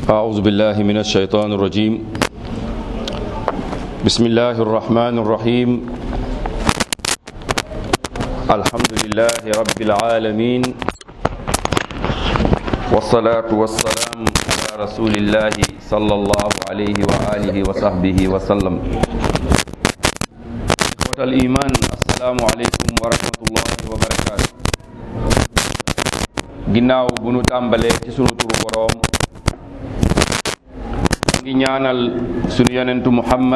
أعوذ بالله من الشيطان الرجيم بسم الله الرحمن الرحيم الحمد لله رب العالمين والصلاة والسلام على رسول الله صلى الله عليه وآله وصحبه وسلم إخوة الإيمان السلام عليكم ورحمة الله وبركاته ginnaaw bu nu tàmbalee ci sunu turu boroom ngi ñaanal sunu yonentu muhammad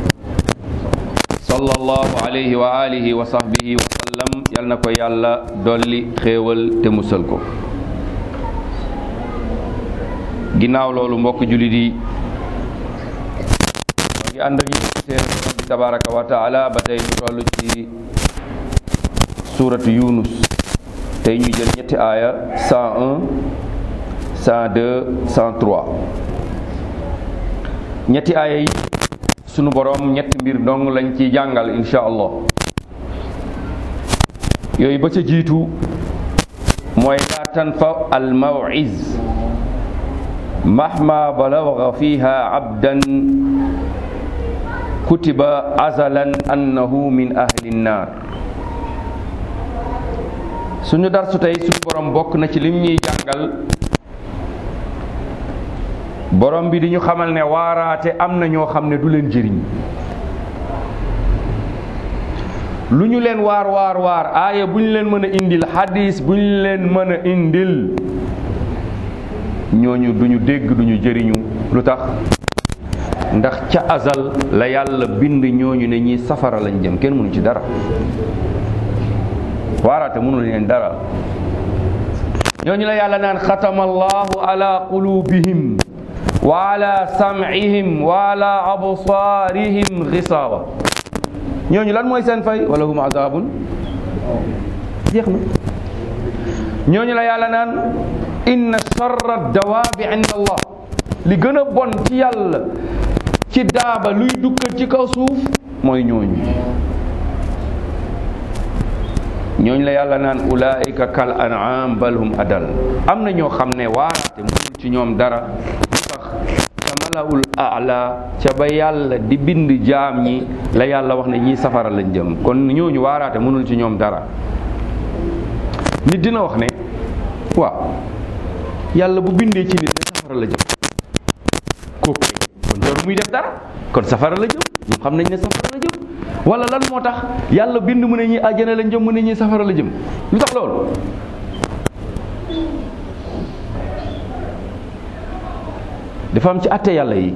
sallallahu alayhi wa alihi wa sahbihi wa sallam yal na ko yàlla dolli xéewal te musal ko ginnaaw loolu mbokk jullit yi ngi ànd ak yéen seen borom bi tabaraka wa taala ba tey ñu toll ci suuratu yunus tey ñuy jël ñetti aaya 101 102 103 ñetti aaya yi sunu boroom ñetti mbir dong lañ ci jàngal insha allah yooyu ba ca jiitu mooy laa tanfa al mawiz mahma balagha fiha abdan kutiba azalan annahu min ahli nnar suñu darsu tey suñu borom bokk na ci lim ñuy jàngal borom bi di ñu xamal ne waaraate am na ñoo xam ne du leen jëriñ lu ñu leen waar waar waar aaya bu ñu leen mën a indil xadis bu ñu leen mën a indil ñooñu duñu dégg duñu jëriñu lu tax ndax ca azal la yàlla bind ñooñu ne ñi safara lañ jëm kenn mënu ci dara waaraate mënul leen dara ñooñu la yàlla naan xatama allahu ala qulubihim wa ala sam'ihim wa ala absaarihim xisaaba ñooñu lan mooy seen fay wala hum azabun jeex na ñooñu la yàlla naan inna charra dawaabi inda allah li gën a bon ci yàlla ci daaba luy dukkat ci kaw suuf mooy ñooñu ñooñu la yàlla naan ulaika kal an'am bal hum adal am na ñoo xam ne waaraate mënul ci ñoom dara lu tax ca malaul ala ca ba yàlla di bind jaam ñi la yàlla wax ne ñii safara lañ jëm kon ñooñu waaraate mënul ci ñoom dara nit dina wax ne waaw yàlla bu bindee ci nit ne safara la jëm kooku kon jarul muy def dara kon safara la jëm ñoom xam nañ ne safara la jëm wala lan moo tax yàlla bind mu ne ñi àjjana la jëm mu ne ñi safara la jëm lu tax loolu dafa am ci àtte yàlla yi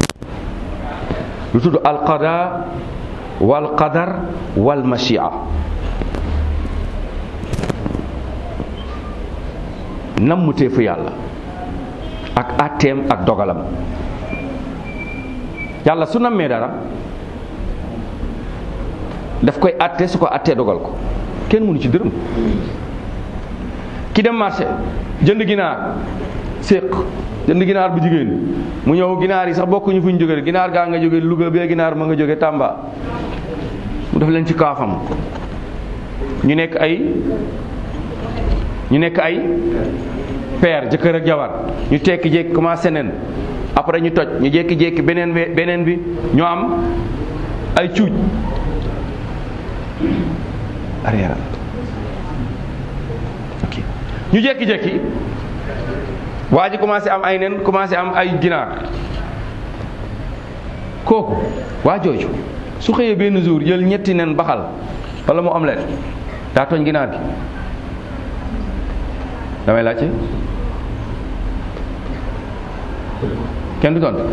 lu tudd alqada wal qadar wal machia nammuteefu yàlla ak àtteem ak dogalam yàlla su nammee dara daf koy àtte su ko àttee dogal ko kenn mënu ci dërëm ki dem marché jënd ginaar séq jënd ginaar bu jigéen mu ñëw ginaar yi sax bokkuñu fu ñu jóge ginaar gaa nga jóge Louga bee ginaar ma nga jóge Tamba mu def leen ci kaafam ñu nekk ay ñu nekk ay père jëkkër ak jabar ñu tekki jékki commencé nen après ñu toj ñu jékki-jékki beneen bi beneen bi ñu am ay cuuj arrière ok ñu jékki-jékki waa ji commencé am ay nen commencé am ay ginaar kooku waa jooju su xëyee benn jour jël ñetti nen baxal wala mu omelette daa tooñ ginaar gi damay laajte kenn du tontu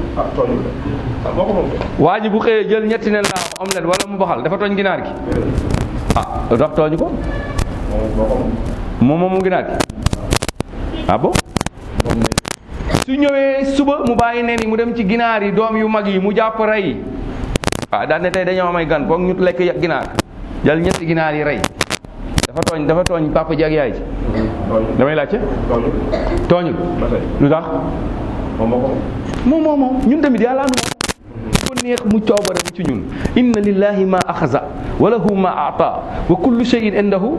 waa ji bu xëyee jël ñetti nen laa omelette wala mu baxal dafa tooñ ginaar gi ah lu tax tooñu ko moom moom mu ginaar gi ah bon su ñëwee suba mu bàyyi nen yi mu dem ci ginaar yi doom yu mag yi mu jàpp rey waaw daan ne tey dañoo amay gan foog ñu lekk ginaar jël ñetti ginaar yi rey dafa tooñ dafa tooñ papa ji ak yaay ji damay laajte tooñul lu tax moom moom moom ñun tamit yàlla nu ko neex mu coobare mu ci ñun inna lillahi ma axaza wa lahu ma ata wa kullu shay'in indahu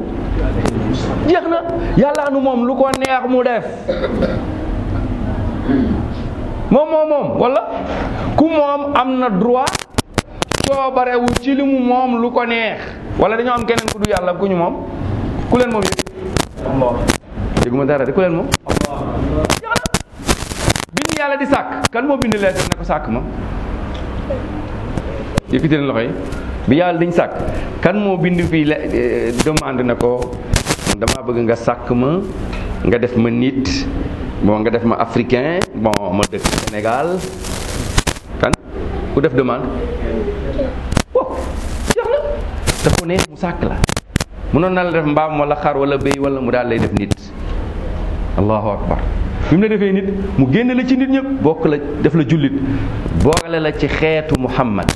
jeex na yàlla nu moom lu ko neex mu def moom moom moom wala ku moom am na droit coobarewu ci li mu moom lu ko neex wala dañoo am keneen ku du yàlla ku ñu moom ku leen moom yëpp dégguma dara de ku leen moom bind yàlla di sàkk kan moo bind lettre ne ko sàkk ma yëkkati leen loxo yi bi yàlla dañ sàkk kan moo bind fii le demande na ko dama bëgg nga sàkk ma nga def ma nit bon nga def ma africain bon ma dëkk Sénégal kan ku def demande wow jeex na dafa neex mu sàkk la mënoon na la def mbaam wala xar wala béy wala mu daal lay def nit allahu akbar bi mu la defee nit mu génne la ci nit ñëpp bokk la def la jullit boole la ci xeetu muhammad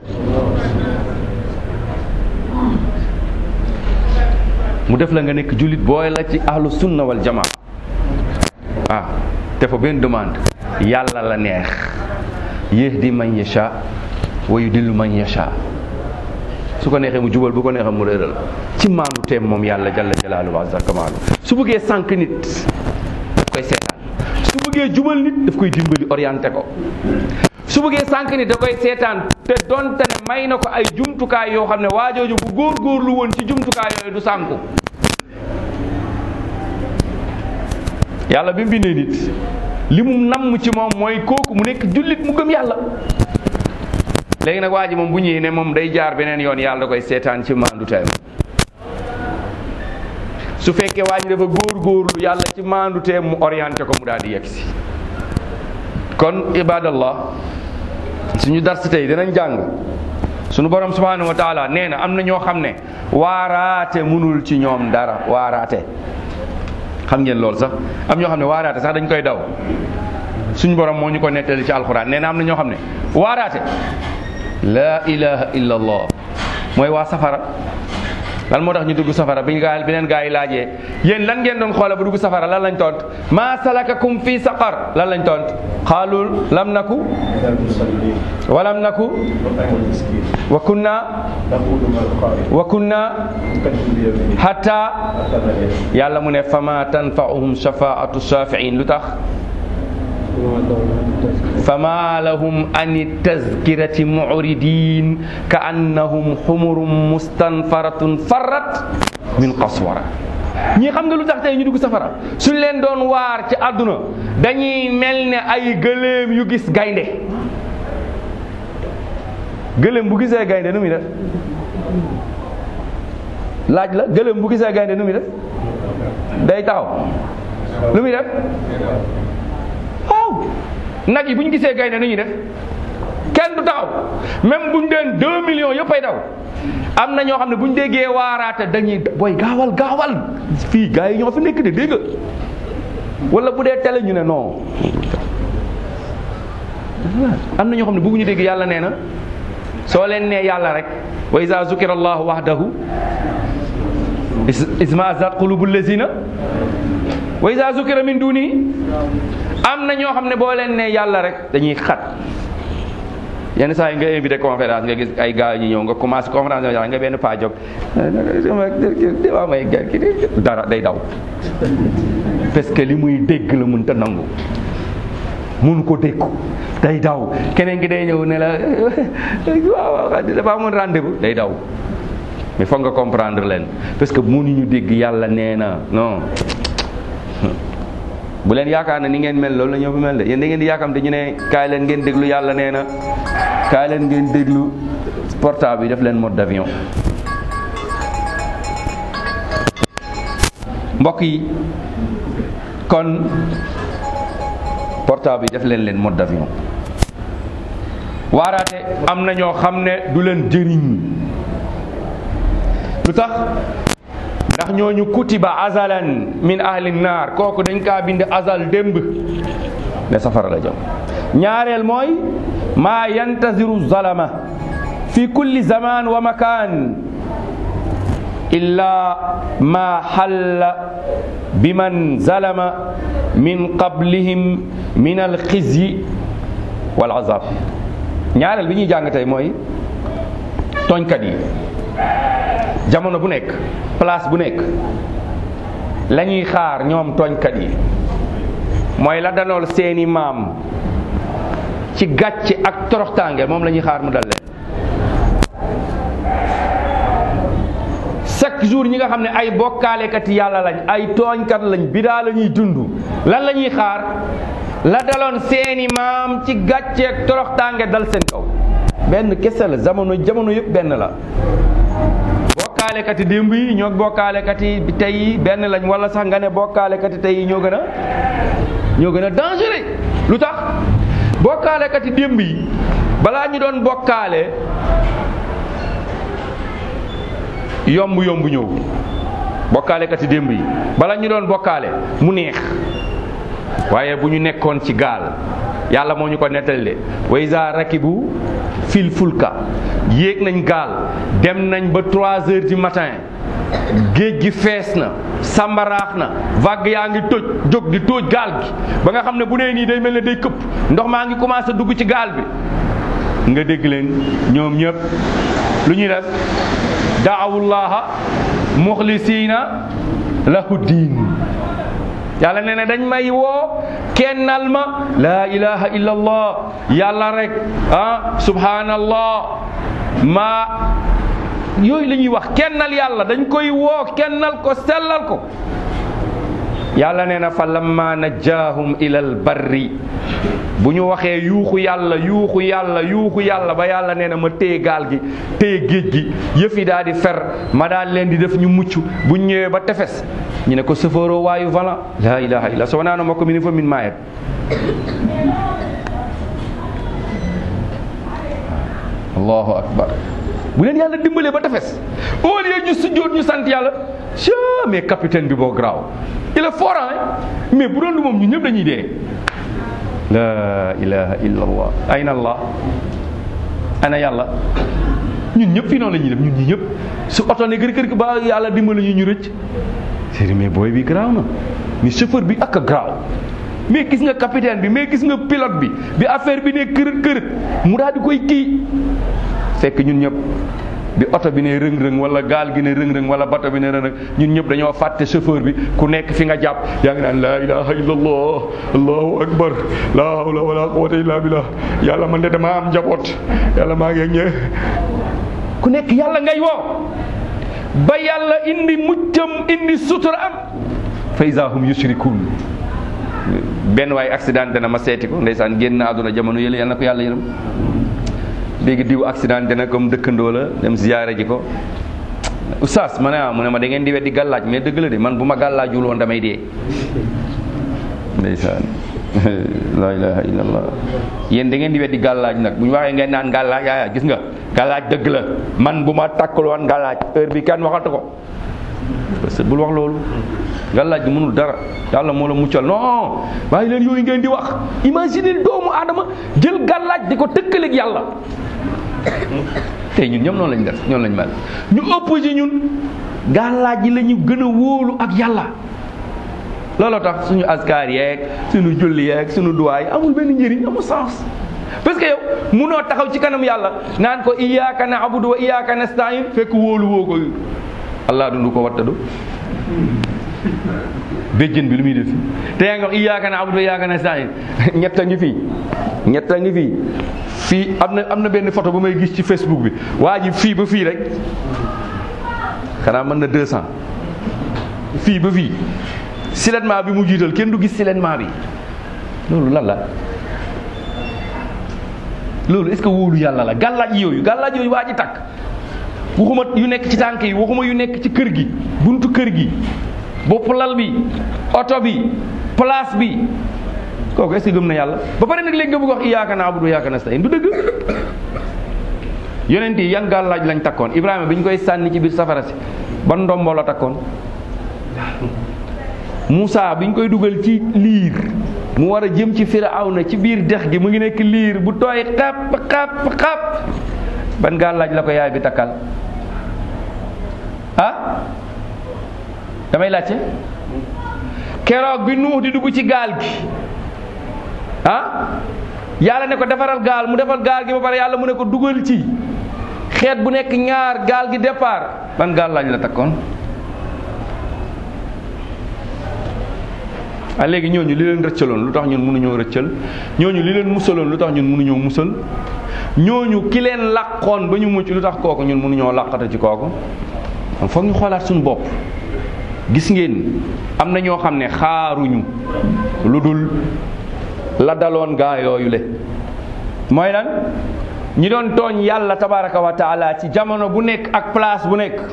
mu def la nga nekk jullit boole la ci ahlu sunna wal jamaa ah te fa benn demande yàlla la neex yahdi man yasha wa yudillu man yasha su ko neexee mu jubal bu ko neexee mu réeral ci maandu teem moom yàlla jalla jalaaluhu wa azza kamaalu su bëggee sànq nit daf koy seetaan su bëggee jubal nit daf koy dimbali orienté ko su bëggee sànq nit da koy seetaan te donte ne may na ko ay jumtukaay yoo xam ne waajooju bu góorgóorlu woon ci jumtukaay yooyu du sànku yàlla bi mu bindee nit li mu namm ci moom mooy kooku mu nekk jullit mu gëm yàlla léegi nag waa ji moom bu ñëwee ne moom day jaar beneen yoon yàlla da koy seetaan ci maandu teem su fekkee waa ji dafa góor-góorlu yàlla ci maandu teem mu orienté ko mu daal di yegg si kon ibadallah suñu dars tey dinañ jàng suñu borom subhanahu wa taala nee na am na ñoo xam ne waaraate munul ci ñoom dara waaraate xam ngeen loolu sax am ñoo xam ne waaraate sax dañ koy daw suñu borom moo ñu ko nettali ci alxuraan nee na am na ñoo xam ne waaraate laa ilaha illa allah mooy waa safara lan moo tax ñu dugg safara bi gaa beneen gaa yi laajee yéen lan ngeen doon xoola bu dugg safara lan lañ tont maa salakakum fi saqar lan lañ tont xaalul lam naku walam naku wa kunna wa kunna hatta yàlla mu ne fama tanfa'uhum shafaatu shafiin lu tax fama lahum ani tazkirati muridin ka annahum xumurum mustanfaratun farrat min qaswara ñi xam nga lu tax tey ñu dugg safara suñ leen doon waar ci àdduna dañuy mel ne ay gëléem yu gis gaynde gëléem bu gisee gaynde nu muy def laaj la gëléem bu gisee gaynde nu muy def day taxaw lu muy def waaw nag yi bu ñu gisee gaynde nu ñuy def kenn du taxaw même bu ñu deen deux millions yëpp ay daw am na ñoo xam ne bu ñu déggee waaraate dañuy booy gaawal gaawal fii gars yi ñoo fi nekk de dégg wala bu dee télé ñu ne non am na ñoo xam ne bëgguñu dégg yàlla nee na soo leen nee yàlla rek wa iza zukira allahu wahdahu ismaazat qulubu lazina wa iza zukira min duni am na ñoo xam ne boo leen ne yàlla rek dañuy xat yenn saa yi nga invité conférence nga gis ay gars ñu ñëw nga commencé conférence nga benn paa jóg dama may dara day daw parce que li muy dégg la mun ta nangu mënu ko dégg day daw keneen ki day ñëw ne la waaw waaw dafa amoon rendez-vous day daw mais foog nga comprendre leen parce que mënuñu dégg yàlla nee na non bu leen yaakaar ne ni ngeen mel loolu la ñoo fi mel de yéen da ngeen di yaakaar te ñu ne kaay leen ngeen déglu yàlla nee na kaay leen ngeen déglu portable yi def leen mode d'avion mbokk yi kon portable yi def leen leen mode d'avion waaraate am na ñoo xam ne du leen jëriñ lu tax ndax ñooñu kutiba azalan min ahli naar kooku dañ kaa bind azal démb ne safara la jëm ñaareel mooy maa yantaziru zalama fi kulli zaman wa makan illa ma xalla biman zalama min qablihim min alxizyi wal azab ñaareel bi ñuy jàng tey mooy tooñkat yi jamono bu nekk place bu nekk la ñuy xaar ñoom tooñkat yi mooy la danool seeni maam ci gàcce ak toroxtaange moom la ñuy xaar mu dal leen chaque jour ñi nga xam ne ay bokkaalekati yàlla lañ ay tooñkat lañ bidaa la ñuy dund lan la ñuy xaar la daloon seeni maam ci gàcce ak toroxtaange dal seen kaw benn kese la jamono jamono yëpp benn la bokkaalekati démb yi ñoo bokkaalekati tey yi benn lañ wala sax nga ne bokkaalekati tey yi ñoo gën a ñoo gën a dangereux lu tax bokkaalekati démb yi balaa ñu doon bokkaale yomb yomb ñëw bokkaalekati démb yi bala ñu doon bokkaale mu neex waaye bu ñu nekkoon ci gaal yàlla moo ñu ko nettali de wa iza rakibu fil fulka yéeg nañ gaal dem nañ ba trois heures du matin géej gi fees na sàmbaraax na vague yaa ngi toj jóg di tóoj gaal gi ba nga xam ne bu nee nii day mel ne day këpp ndox maa ngi commencé dugg ci gaal bi nga dégg leen ñoom ñëpp lu ñuy def daawullaha muxlisiina lahu diin yàlla nee na dañ may woo kennal ma laa ilaha illa allah yàlla rek ah subhanallah ma yooyu la ñuy wax kennal yàlla dañ koy woo kennal ko sellal ko yàlla nee na fa lamma najjaahum ilal barri bu ñu waxee yuuxu yàlla yuuxu yàlla yuuxu yàlla ba yàlla nee na ma téye gaal gi téye géej gi yëf yi daal di fer ma daal leen di def ñu mucc bu ñu ñëwee ba tefes ñu ne ko sëfooroo waayu valant laa ilaha illa so wanaano makko mini fo min maayet allahu akbar bu leen yàlla dimbalee ba tefes au lieu ñu sujjóot ñu sant yàlla ca mais capitaine bi boo garaaw il est fort mais bu doon du moom ñu ñëpp dañuy dee la ilaha illa allah ayna allah ana yàlla ñun ñëpp fii noonu la ñuy def ñun ñi ñëpp su oto ne kër kër ba yàlla dimbali ñu ñu rëcc c'est mais booy bi garaaw na mais chauffeur bi ak a garaaw mais gis nga capitaine bi mais gis nga pilote bi bi affaire bi ne kër kër mu daal di koy kii fekk ñun ñëpp bi oto bi ne rëng-rëng wala gaal gi ne rëng-rëng wala bato bi ne rëng-rëng ñun ñëpp dañoo fàtte chauffeur bi ku nekk fi nga jàpp yaa ngi naan laa ilaha illallah allahu akbar laa hawla wala quwwata illa billah yàlla man de damaa am njaboot yàlla maa ngi ak ñe ku nekk yàlla ngay woo ba yàlla indi muccam indi sutura am fa iza hum yushrikun benn waay accident dana ma seeti ko ndeysaan génn àdduna jamono yële yàlla na ko yàlla yërëm léegi diw accident dana comme dëkkandoo la dem ziyaare ji ko oustaz ma ne ah mu ne ma da ngeen di weddi gàllaaj mais dëgg la de man bu ma gàllaajul woon damay dee ndeysaan la ilaha illallah yéen da ngeen di weddi gàllaaj nag bu ñu waxee ngeen naan gàllaaj yaa gis nga gàllaaj dëgg la man bu ma takkul woon gàllaaj heure bi kenn waxatu ko parce que bul wax loolu gàllaaj gi mënul dara yàlla moo la muccal non waaye leen yooyu ngeen di wax imagine doomu aadama jël gàllaaj di ko tëkkaleeg yàlla tey ñun ñoom noonu lañ def ñoom lañ mel ñu ëpp ci ñun gàllaaj yi la ñu gën a wóolu ak yàlla looloo tax suñu askar yeeg suñu julli yeeg suñu duwaay amul benn njëriñ amul sens parce que yow munoo taxaw ci kanam yàlla naan ko iyyaka na'budu wa iyyaka nasta'in fekk wóolu woo ko allah dundu ko wattadu béjjën bi lu muy def te yaa ngi wax iyyaka na'budu wa iyyaka nasta'in ñett a ngi fii ñett a ngi fii fii am na am na benn photo bu may gis ci Facebook bi waa ji fii ba fii rek xanaa mën na 200 fii ba fii siletment bi mu jiital kenn du gis siletment bi loolu lan la loolu est-ce que wóolu yàlla la gàllaaj yooyu gàllaaj yooyu waa ji takk waxuma yu nekk ci tànk yi waxuma yu nekk ci kër gi buntu kër gi bopp lal bi oto bi place bi kooku est-ce que gëm na yàlla ba pare nag léegi nga bëgg wax iyyaka na'budu wa iyyaka nasta'in du dëgg yonent yi yan gàllaaj lañ takkoon Ibrahima bi ñu koy sànni ci biir safara si ban ndombo la takkoon Moussa bi ñu koy dugal ci liir mu war a jëm ci Firawna ci biir dex gi mu ngi nekk liir bu tooy xap xap xap ban gàllaaj la ko yaay bi takkal ah damay laajte keroog bi nuux di dugg ci gaal gi ah yàlla ne ko defaral gaal mu defal gaal gi ba pare yàlla mu ne ko dugal ci xeet bu nekk ñaar gaal gi départ ban gàllaaj la takkoon ah léegi ñooñu li leen rëccaloon lu tax ñun mënuñoo rëccal ñooñu li leen musaloon lu tax ñun mënuñoo musal ñooñu ki leen làqoon ba ñu mucc lu tax kooku ñun mënuñoo làqata ci kooku foog ñu xoolaat suñu bopp gis ngeen am na ñoo xam ne xaaruñu lu dul la daloon gaa yooyu le mooy lan ñi doon tooñ yàlla tabaraka wa taala ci jamono bu nekk ak place bu nekk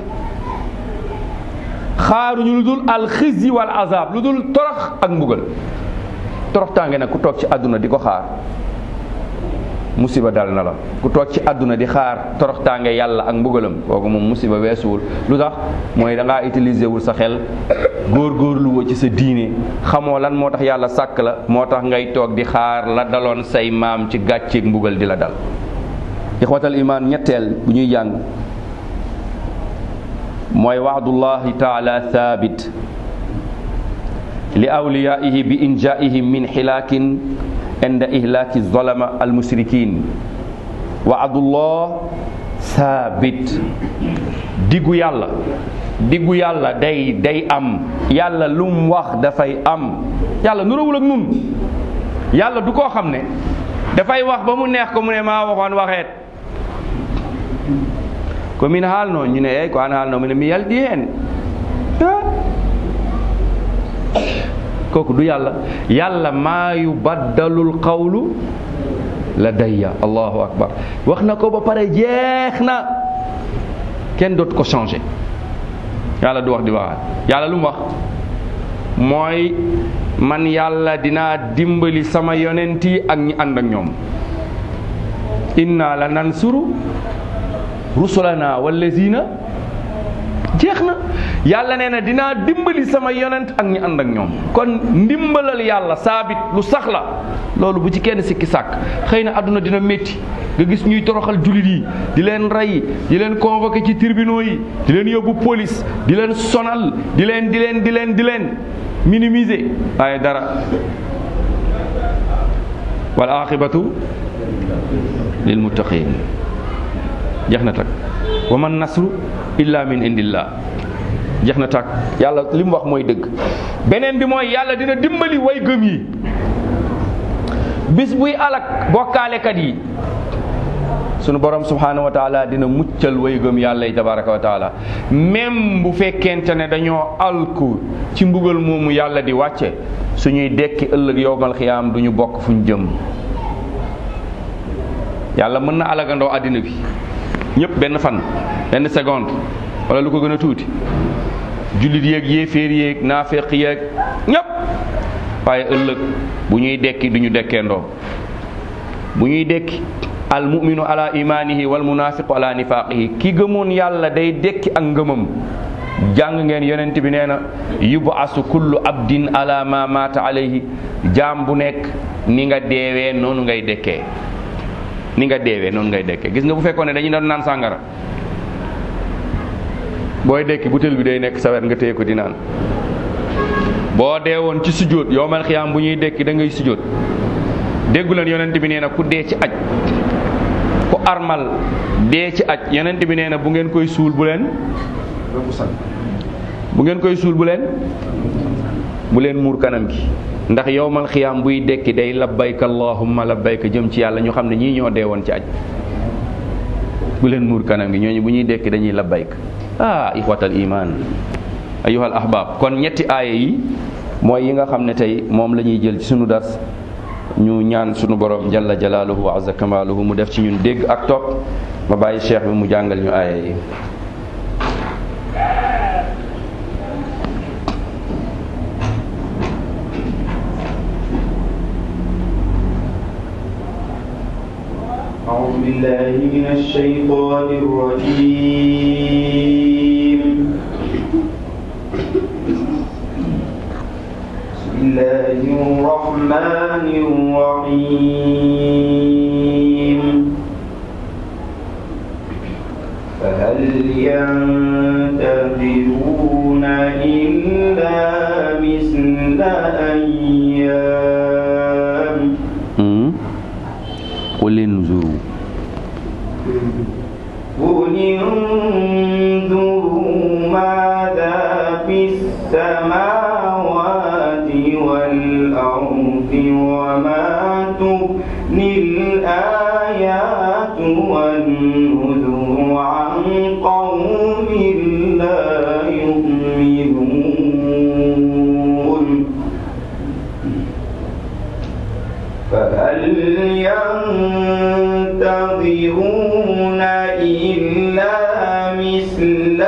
xaaruñu lu dul alxisi wal azab lu dul torox ak mbugal torox tànge nag ku toog ci àdduna di ko xaar musiba dal na la ku toog ci àdduna di xaar torox tànge yàlla ak mbugalam kooku moom musiba weesuwul lu tax mooy da ngaa utiliser wul sa xel góor-góorlu woo ci sa diine xamoo lan moo tax yàlla sàkk la moo tax ngay toog di xaar la daloon say maam ci gàcceeg mbugal di la dal ixwatal iman ñetteel bu ñuy jàng mooy waxdullahi taala thabit li awliyaihi bi injaihim min xilaakin inda ihlaaki zolama almusrikin waadullah thabit diggu yàlla diggu yàlla day day am yàlla lu mu wax dafay am yàlla nurawul ak nun yàlla du koo xam ne dafay wax ba mu neex ko mu ne maa waxoon waxeet ko min haalno ñu ne eyi ko an haalno mine mi yalɗi heen kooku du yàlla yàlla maa yubaddalul qawlu ladayya allahu akbar wax na ko ba pare jeex na kenn dootu ko changé yàlla du wax di waxaat yàlla lu mu wax mooy man yàlla dinaa dimbali sama yonent yi ak ñi ànd ak ñoom inna la nansuru rusulana wallazina jeex na yàlla nee na dinaa dimbali sama yonent ak ñi ànd ak ñoom kon ndimbalal yàlla saabit lu sax la loolu bu ci kenn sikki sàkk xëy na àdduna dina métti nga gis ñuy toroxal jullit yi di leen rey di leen convoqué ci tribunaux yi di leen yóbbu police di leen sonal di leen di leen di leen di leen minimiser waaye dara wal aqibatu lil muttaqin jeex na tak wa man nasru illa min indillah jeex na tak yàlla li mu wax mooy dëgg beneen bi mooy yàlla dina dimbali way gëm yi bis buy alak bokkaalekat yi sunu borom subhanahu wa taala dina muccal way gëm yàlla yi tabaraka wa taala même bu fekkente ne dañoo alku ci mbugal moomu yàlla di wàcce suñuy dekki ëllëg yowmal xiyaam du ñu bokk fu ñu jëm yàlla mën na alagandoo àddina bi ñëpp benn fan benn seconde wala lu ko gën a tuuti jullit yéeg yéeféer yéeg naafeq yéeg ñëpp waaye ëllëg bu ñuy dekki du ñu dekkeendoo bu ñuy dekki al muminu ala imanihi wal munafiqu ala nifaqihi ki gëmoon yàlla day dekki ak ngëmam jàng ngeen yonent bi nee na yubasu kullu abdin ala ma mata alayhi jaam bu nekk ni nga deewee noonu ngay dekkee ni nga deewee noonu ngay dekkee gis nga bu fekkoon ne dañu doon naan sàngara booy dekki butéel bi day nekk sa wet nga téye ko di naan boo deewoon ci sujjóot yowmal xiyaam bu ñuy dekki da ngay sujjóot déggu leen yonent bi nee na ku dee ci aj ku armal dee ci aj yonent bi nee na bu ngeen koy suul bu leen bu ngeen koy suul bu leen bu leen muur kanam gi ndax yowmal xiyaam buy dekki day labbayka allahumma labbayka jëm ci yàlla ñu xam ne ñii ñoo dee woon ci aj bu leen muur kanam gi ñooñu bu ñuy dekki dañuy labbayka ah ixwatal iman ayuhal ahbab kon ñetti aaya yi mooy yi nga xam ne tey moom la ñuy jël ci sunu dars ñu ñaan sunu borom jalla jalaaluhu wa azza kamaaluhu mu def ci ñun dégg ak topp ma bàyyi cheikh bi mu jàngal ñu aaya yi أعوذ بالله من الشيطان الرجيم بسم الله الرحمن الرحيم فهل ينتظرون إلا مثل أيام qul inzuru قل انظروا ماذا في السماوات والأرض الآيات والنذر عن قوم لا يؤمنون فهل ينتظرون إلا مثل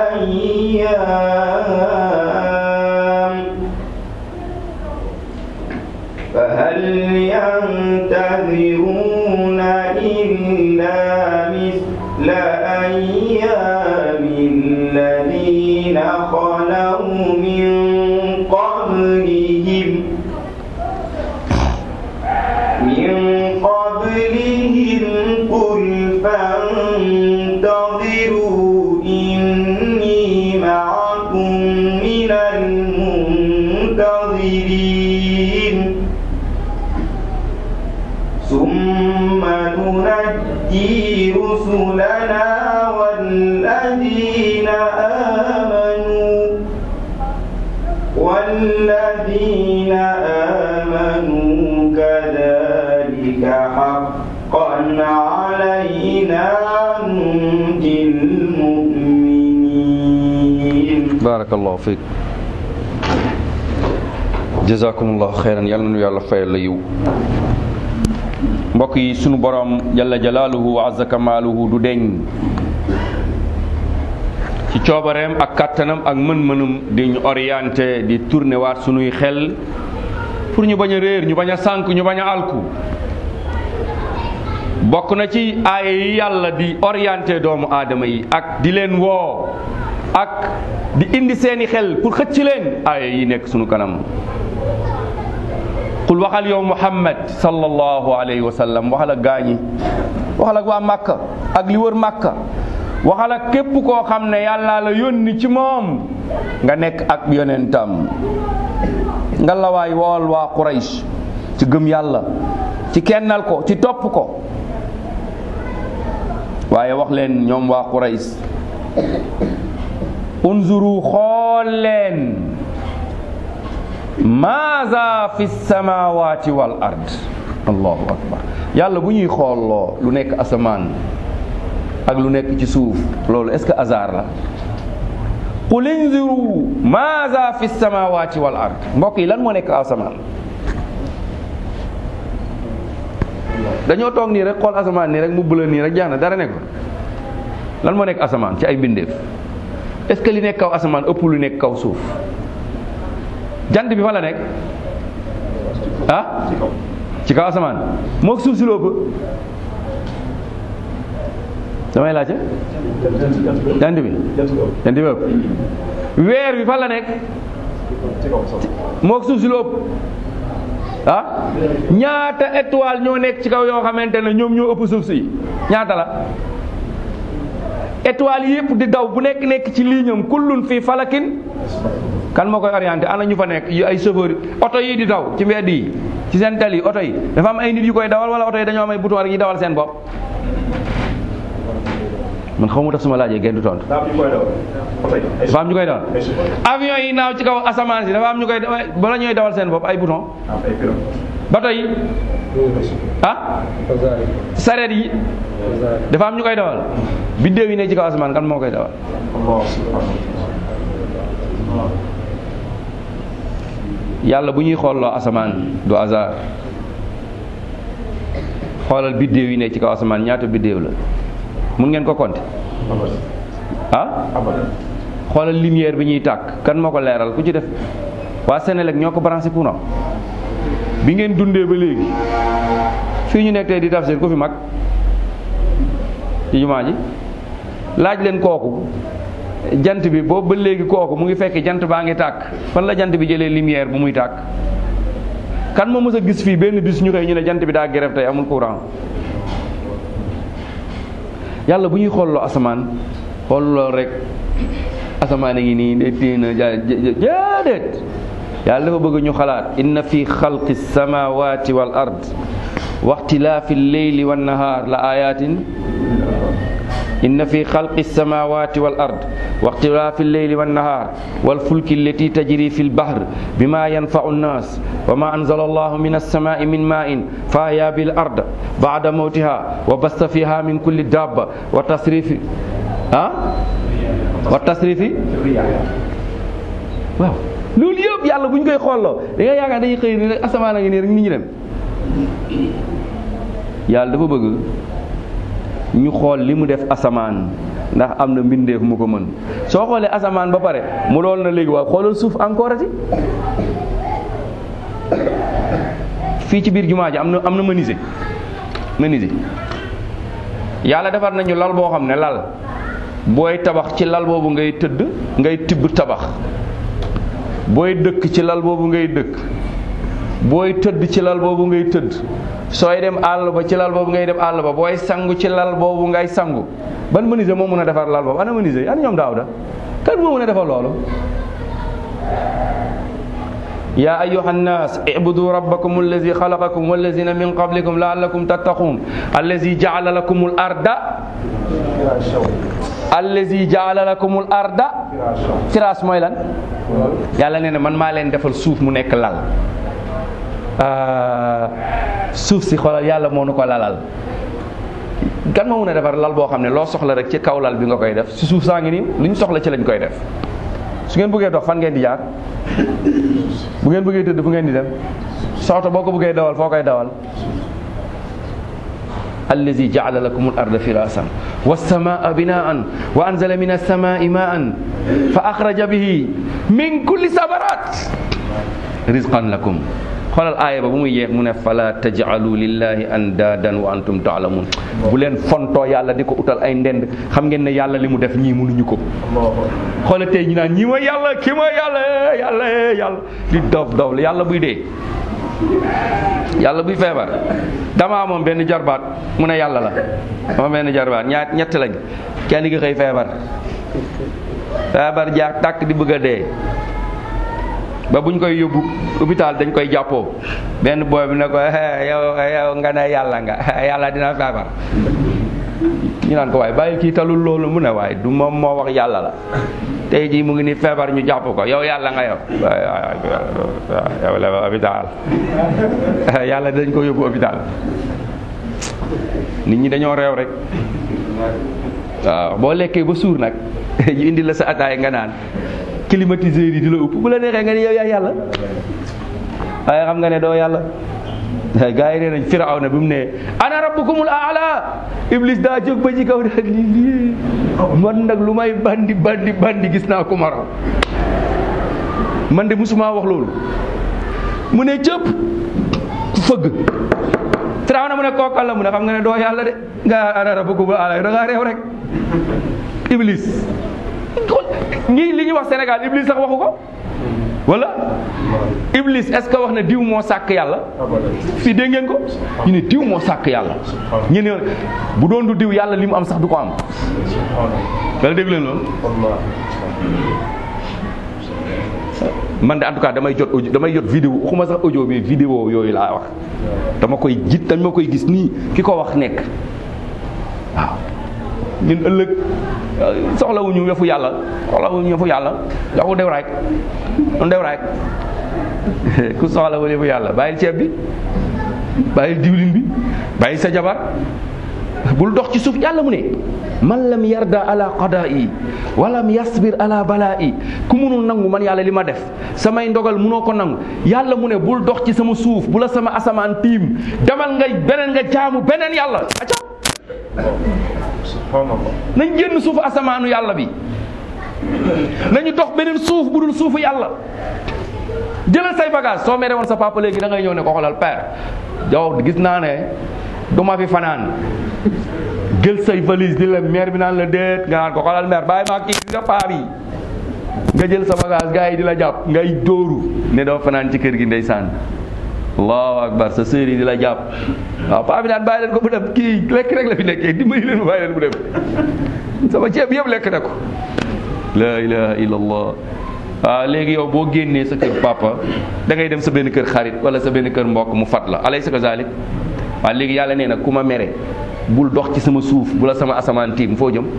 أيام فهل ينتظرون إلا مثل أيام الذين خلوا من قبلهم من قبلهم قل فانتظروا إني معكم من المنتظرين ثم ننجي رسلنا والذين آمنوا والذين آمنوا كذلك حقا علينا ننجي المؤمنين barakallahu fiik jazakumullahu xeyran yal na nu yàlla fayal la yiw mbokk yi sunu borom jalla jalaaluhu wa azza kamaaluhu du deñ ci coobareem ak kàttanam ak mën-mënum di ñu orienté di tourné waat sunuy xel pour ñu bañ a réer ñu bañ a sànk ñu bañ a alku bokk na ci aaya yi yàlla di orienté doomu aadama yi ak di leen woo ak di indi seeni xel pour xëcc leen aaya yi nekk sunu kanam qul waxal yow muhammad sallallahu alayhi wa sallam waxal ak gaañi waxal ak waa màkka ak li wër màkka waxal ak képp koo xam ne yàlla la yónni ci moom nga nekk ak yonentam nga la waay wool waa quraysh ci gëm yàlla ci kennal ko ci topp ko waaye wax leen ñoom waa quraysh unzuru xool leen maaza fi samawati wal ard allahu akbar yàlla bu ñuy xoolloo lu nekk asamaan ak lu nekk ci suuf loolu est-ce que hasard la qul inzuru maaza fi samawati wal ard mbokk yi lan moo nekk asamaan dañoo toog nii rek xool asamaan nii rek mu bëla nii rek jeex na dara nekk fa lan moo nekk asamaan ci ay mbindeef est-ce que li nekk kaw asamaan ëpp lu nekk kaw suuf jant bi fa la nekk ah ci kaw asamaan moo suuf si loo ëpp damay laajte jant bi jant bi ëpp weer bi fa la nekk moo suuf si loo ëpp ah ñaata étoile ñoo nekk ci kaw yoo xamante ne ñoom ñoo ëpp suuf si ñaata la étoile yëpp di daw bu nekk nekk ci liiñam kullun fii falakin kan moo koy orienté ana ñu fa nekk yu ay chauffeur oto yi di daw ci mbedd yi ci seen tali oto yi dafa am ay nit yu koy dawal wala oto yi dañoo am ay bouton rek ñu dawal seen bopp man xaw ma tax suma laajee genn du tontu dafa am ñu koy dawal avion yi naaw ci kaw asamaan si dafa am ñu koy bala ñooy dawal seen bopp ay bouton bato yi ah sareet yi dafa am ñu koy dawal biddéew yi ne ci kaw asamaan kan moo koy dawal yàlla bu ñuy xoolloo asamaan du hasard xoolal biddéew yi ne ci kaw asamaan ñaata biddéew la mun ngeen ko compter ah xoolal lumière bi ñuy tàkk kan moo ko leeral ku ci def waa Sénélec ñoo ko branché courant bi ngeen dundee ba léegi fii ñu nekk tey di tafsir ku fi mag ci jumaa ji laaj leen kooku jant bi boobu ba léegi kooku mu ngi fekk jant baa ngi tàkk fan la jant bi jëlee lumière bu muy tàkk kan moo mës a gis fii benn bis ñu koy ñu ne jant bi daa grève tey amul courant yàlla bu ñuy xooloo asamaan xooloo rek asamaan a ngi nii de téena jaadeet yàlla dafa bëgg ñu xalaat inna fi xalqi samawati wal ard wa ixtilaafi lleyli wan nahaar la ayatin inna fi xalqi samawati wal ard wa ixtilaafi lleyli wan nahaar wal fulki allati tajri fi lbahr bima yanfau nnas wa ma anzala allahu min alsamai min main fa ahya bil ard bada mawtiha wa basta fiha min kulli dabba wa tasrifi ah wa tasrifi waaw loolu yëpp yàlla bu ñu koy xooloo da nga yaakaar dañuy xëy ni rek asamaan a ngi nii rek nit ñi dem yàlla dafa bëgg ñu xool li mu def asamaan ndax am na mbindeef mu ko mën soo xoolee asamaan ba pare mu lool na léegi waaw xoolal suuf encore ati fii ci biir jumaa ji am na am na menuisier menuisier yàlla defar nañu lal boo xam ne lal booy tabax ci lal boobu ngay tëdd ngay tibb tabax booy dëkk ci lal boobu ngay dëkk booy tëdd ci lal boobu ngay tëdd sooy dem àll ba ci lal boobu ngay dem àll ba booy sangu ci lal boobu ngay sangu ban menuisier moo mën a defar lal boobu ana menuisier ana ñoom daaw da kan moo mën a defar loolu yaa ayuha nnas ibudu rabbakum allazi xalaqakum wallazina min qablikum laallakum tattaqun allazi jaala lakum al arda allazi jaala lakum al arda firaas mooy lan yàlla nee na man maa leen defal suuf mu nekk lal suuf si xoolal yàlla moo nu ko lalal kan moo mën a defar lal boo xam ne loo soxla rek ci kaw lal bi nga koy def si suuf saa ngi nii lu ñu soxla ci lañ koy def su ngeen bëggee dox fan ngeen di jaar bu ngeen bëggee tëdd fu ngeen di dem soxta boo ko bëggee dawal foo koy dawal allazi jaala lakum al arda firasan wassamaa binaan wa anzala min alsamai maan fa axraja bihi min kulli sabarat rizqan lakum xoolal aaya ba bu muy yeex mu ne fala tajcalu lillahi andaadan wa antum taalamun bu leen fontoo yàlla di ko utal ay ndend xam ngeen ne yàlla li mu def ñii mënuñu ko xoolal tey ñu naan ñii mooy yàlla kii mooy yàlla yàlla yàlla di dof dof la yàlla buy dee yàlla buy feebar dama amoon benn jarbaat mu ne yàlla la dama benn jarbaat ñaar ñett lañ kenn gi xëy feebar feebar jaax tàkk di bëgg a dee ba buñ koy yóbbu hôpital dañ koy jàppoo benn booy bi ne ko yow yow nga ne yàlla nga yàlla dina feebar ñu naan ko waaye bàyyi kii talul loolu mu ne waaye du moom moo wax yàlla la tey jii mu ngi ni feebar ñu jàpp ko yow yàlla nga yow yow la hôpital yàlla dañ ko yóbbu hôpital nit ñi dañoo réew rek waaw boo lekkee ba suur nag ñu indi la sa ataay nga naan climatiseur yi di la upp bu la neexee nga ne yow yaa yàlla waaye xam nga ne doo yàlla gaa yi nee nañ firaw na bi mu ne ana rabbukumul aala iblis daa jóg ba ci kaw daal lii lii man nag lu may bandi bandi bandi gis naa ko ma raw man de musuma wax loolu mu ne cëpp fëgg firaw na mu ne kookal la mu ne xam nga ne doo yàlla de nga ana rabbukumul aala da ngaa réew rek iblis ñii li ñuy wax Sénégal Iblis sax waxu ko wala Iblis est-ce que wax na diw moo sàkk yàlla fii dégg ngeen ko ñu ne diw moo sàkk yàlla ñu ne bu doon du diw yàlla li mu am sax du ko am wala dégg leen loolu man de en tout cas damay jot audio damay jot vidéo waxuma sax audio mais vidéo yooyu laa wax dama koy jit dama koy gis nii ki ko wax nekk waaw ñun ëllëg soxlawuñu yëfu yàlla soxlawuñu yëfu yàlla joxu dew rek un dew rek ku soxlawul yëfu yàlla bàyyil ceeb bi bàyyil diwlin bi bàyyil sa jabar bul dox ci suuf yàlla mu ne man lam yarda ala qadaa'i walam yasbir ala balaa'i ku munul nangu man yàlla li ma def samay ndogal munoo ko nangu yàlla mu ne bul dox ci sama suuf bu la sama asamaan tiim demal nga beneen nga jaamu beneen yàlla acca nañ génn suufu asamaanu yàlla bi nañu dox beneen suuf bu dul suufu yàlla jëlal say bagage soo mere woon sa papa léegi da ngay ñëw ne ko xoolal père yow gis naa ne du ma fi fanaan jël say valise di la maire bi naan la déet nga naan ko xoolal maire bàyyi maa kii nga paa bi nga jël sa bagage gars yi di la jàpp ngay dóoru ne doo fanaan ci kër gi ndeysaan allahu akbar sa sœur yi di la jàpp waaw paa bi naan bàyyi leen ko mu dem kii lekk rek la fi nekkee dimbali leen mu bàyyi leen mu dem sama ceeb yëpp lekk na ko la ilaha illallah waaw léegi yow boo génnee sa kër papa da ngay dem sa benn kër xarit wala sa benn kër mbokk mu fat la alay sa ko zalik waaw léegi yàlla nee na ku ma mere bul dox ci sama suuf bu la sama asamaan tiim foo jëm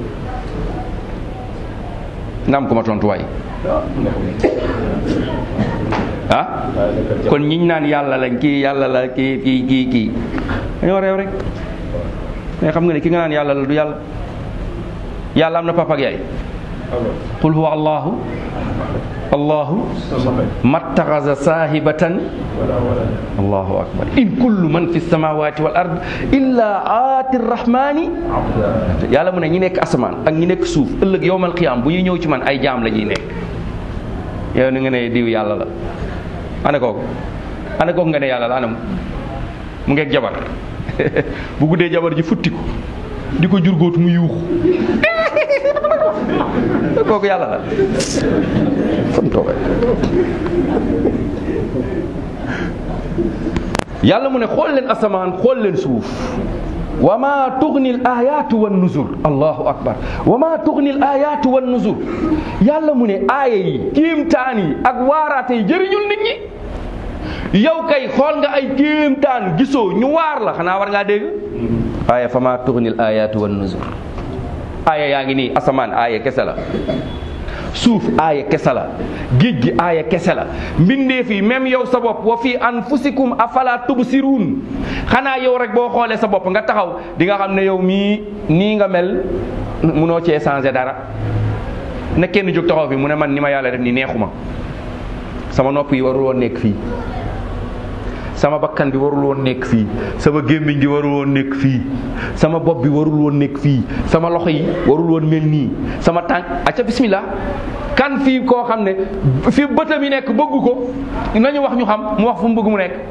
nga am ko ma tontuwaay ah kon ñiñ naan yàlla lañ kii yàlla la kii kii kii kii dañoo réew rek mais xam nga ne ki nga naan yàlla la du yàlla yàlla am na papa ak yaay qul huwa allahu allahu mattaxasa saahibatan allahu akbar in kullu man fi samawati wal ard illa aati rrahmani yàlla mu ne ñi nekk asamaan ak ñi nekk suuf ëllëg yowmal qiyaam bu ñuy ñëw ci man ay jaam la ñuy nekk yow ni nga ne diw yàlla la ana kooku ana kooku nga ne yàlla la anam mu ngeeg jabar bu guddee jabar ji futti ko di ko jurgóotu mu yuuxu kooku yàlla la fan toogay yàlla mu ne xool leen asamaan xool leen suuf wa ma tugni l ayatu wan nuzur allahu akbar wa ma tugni l ayatu wan nuzur yàlla mu ne aaya yi kéemtaan yi ak waaraate yi jëriñul nit ñi yow kay xool nga ay kéemtaan gisoo ñu waar la xanaa war ngaa dégg aaya fa ma tugni l ayatu wan nuzur aaya yaa ngi nii asamaan aaya kese la suuf aaya kese la géej gi aaya kese la mbindeef yi même yow sa bopp wa fi anfusikum afala tubsiruun xanaa yow rek boo xoolee sa bopp nga taxaw di nga xam ne yow mii nii nga mel munoo cee changé dara na kenn jóg taxaw fi mu ne man ni ma yàlla def ni neexuma sama nopp yi warul woon nekk fii sama bakkan bi warul woon nekk fii sama gémmiñ gi warul woon nekk fii sama bopp bi warul woon nekk fii sama loxo yi warul woon mel nii sama tànk acca bismillah kan fii koo xam ne fi bëtam yi nekk bëggu ko nañu wax ñu xam mu wax fu mu bëgg mu nekk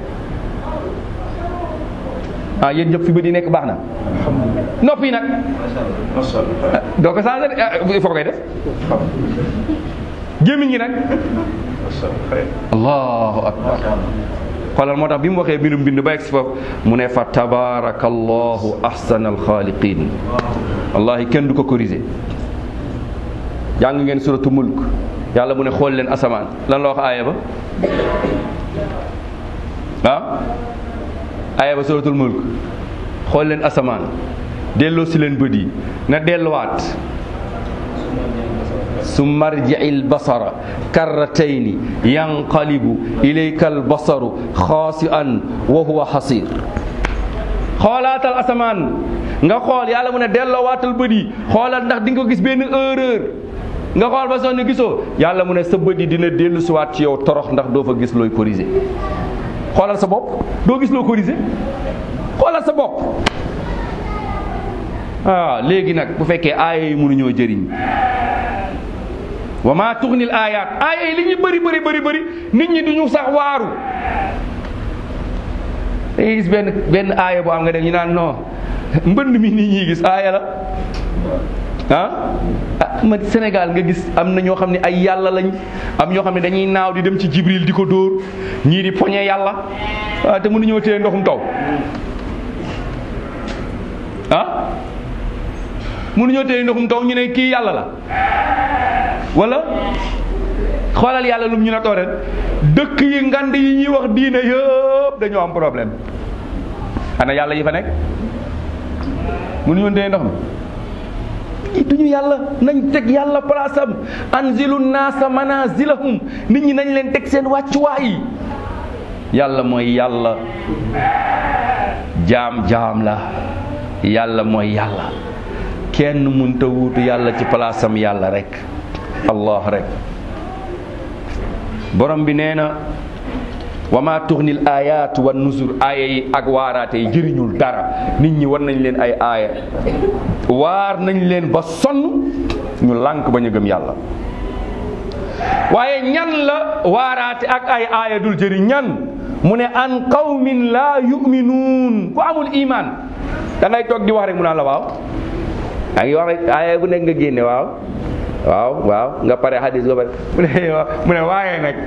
ah yéen ñëpp fi bët yi nekk baax na nopp yi nag doo ko changé il faut koy def gémmiñ gi nag allahu akbar xoolal moo tax bi mu waxee mbindum mbind ba egsi foofu mu ne fa tabarakallahu ahsanal xaaliqin wallahi kenn du ko corriger jàng ngeen suratu mulk yàlla mu ne xool leen asamaan lan la wax aaya ba ah aaya ba suratul mulk xool leen asamaan delloo si leen bët yi na delluwaat summa arji'i albasara karratayni yanqalibu ilayka albasaru xaasi'an wa huwa xasir xoolaatal asamaan nga xool yàlla mu ne delloowaatal bët yi xoolal ndax di nga ko gis benn erreur nga xool ba sonn gisoo yàlla mu ne sa bët yi dina dellu siwaat ci yow torox ndax doo fa gis looy corriger xoolal sa bopp doo gis loo corriger xoolal sa bopp ah léegi nag bu fekkee aaya yi mënuñoo jëriñ wa maa tuxnil aayaat aaya yi li ñu bëri bëri bëri bëri nit ñi duñu sax waaru dañuy gis benn benn aaya boo am nga def ñu naan non mbënd mi nit ñi gis aaya la ah ah ma Sénégal nga gis am na ñoo xam ne ay yàlla lañ am ñoo xam ne dañuy naaw di dem ci Jibril di ko dóor ñii di poñe yàlla ah te mënuñoo téye ndoxum taw ah mënuñoo téye ndoxum taw ñu ne kii yàlla la wala xoolal yàlla lum ñu na too ren dëkk yi ngand yi ñuy wax diine yëpp dañoo am problème ana yàlla yi fa nekk mënuñoo téye ndox mi duñu yàlla nañ teg yàlla place am anzilu naasa manazilahum nit ñi nañ leen teg seen wàccuwaay yi yàlla mooy yàlla jaam jaam la yàlla mooy yàlla kenn mënta wuutu yàlla ci place am yàlla rek allah rek borom bi nee na wa ma tuxnil ayat wa nuzur aaya yi ak waaraate yi jëriñul dara nit ñi war nañ leen ay aaya waar nañ leen ba sonn ñu lànk ba ñu gëm yàlla waaye ñan la waaraate ak ay aaya dul jëriñ ñan mu ne an qawmin laa yuminuun ku amul iman da ngay toog di wax rek mu naan la waaw yaa ngi wax rek aaya bu nekk nga génne waaw waaw waaw nga pare hadis nga pare mu ne mu ne waaye nag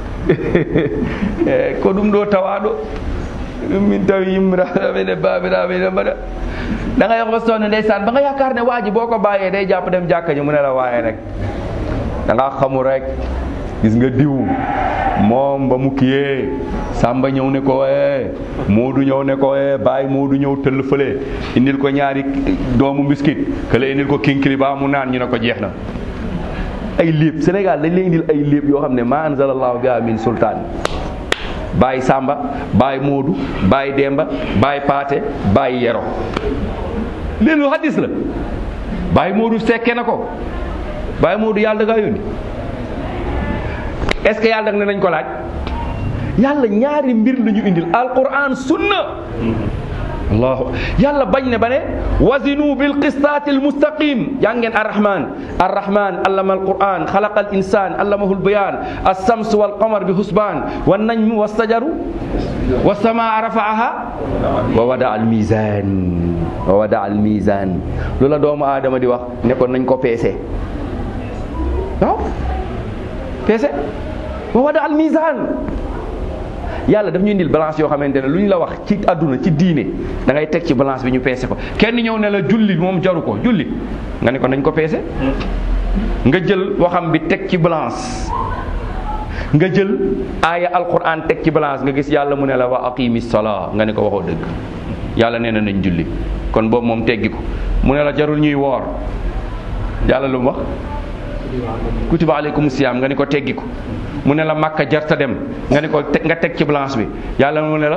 ko ɗum ɗo tawaɗo ɗum min tawi yimmiraɓe ne babiraɓe ne mbaɗa da nga yox ba sonn ndeysaan ba nga yaakaar ne waa ji boo ko bàyyee day jàpp dem jàkka ji mu ne la waaye rek da nga xamul rek gis nga diw moom ba mu kiyee Samba ñëw ne ko ee Moodu ñëw ne ko ee Baay Moodu ñëw tëll fële indil ko ñaari doomu mbiskit kële indil ko kinkili ba mu naan ñu ne ko jeex na ay léeb Sénégal dañ lay indil ay léeb yoo xam ne ma anzalallahu biha min sultaan Baay Samba Baay Moodu Baay Demba Baay Paate Baay Yero leen lu hadis la Baay Moodu sekke na ko Baay Moodu yàlla da ngaa yónni est-ce que yàlla dag ne nañ ko laaj yàlla ñaari mbir la ñu indil alquran sunna allahu yàlla bañ ne ba ne wazinu bil qistaati al mustaqim yaa ngeen arrahman arrahman allama alquran xalaqa al insan allamahu albayan alsams walqamar bi husban wannajmu wastajaru wasamaa rafaaha wa wada al mizan wa wada al mizan lu la doomu aadama di wax ne ko nañ ko peese waaw peese wa wada al mizan yàlla daf ñu indil balance yoo xamante ne lu ñu la wax ci àdduna ci diine da ngay teg ci balance bi ñu peese ko kenn ñëw ne la julli moom jaru ko julli nga ne ko nañ ko peese nga jël waxam bi teg ci balance nga jël aaya alquran teg ci balance nga gis yàlla mu ne la wa aqimi salaa nga ne ko waxoo dëgg yàlla nee na nañ julli kon boobu moom teggi ko mu ne la jarul ñuy woor yàlla lu mu wax kutiba aleykum siyaam nga ne ko teggi ko mu ne la makka jarta dem nga ne ko nga teg ci balance bi yàlla mu ne la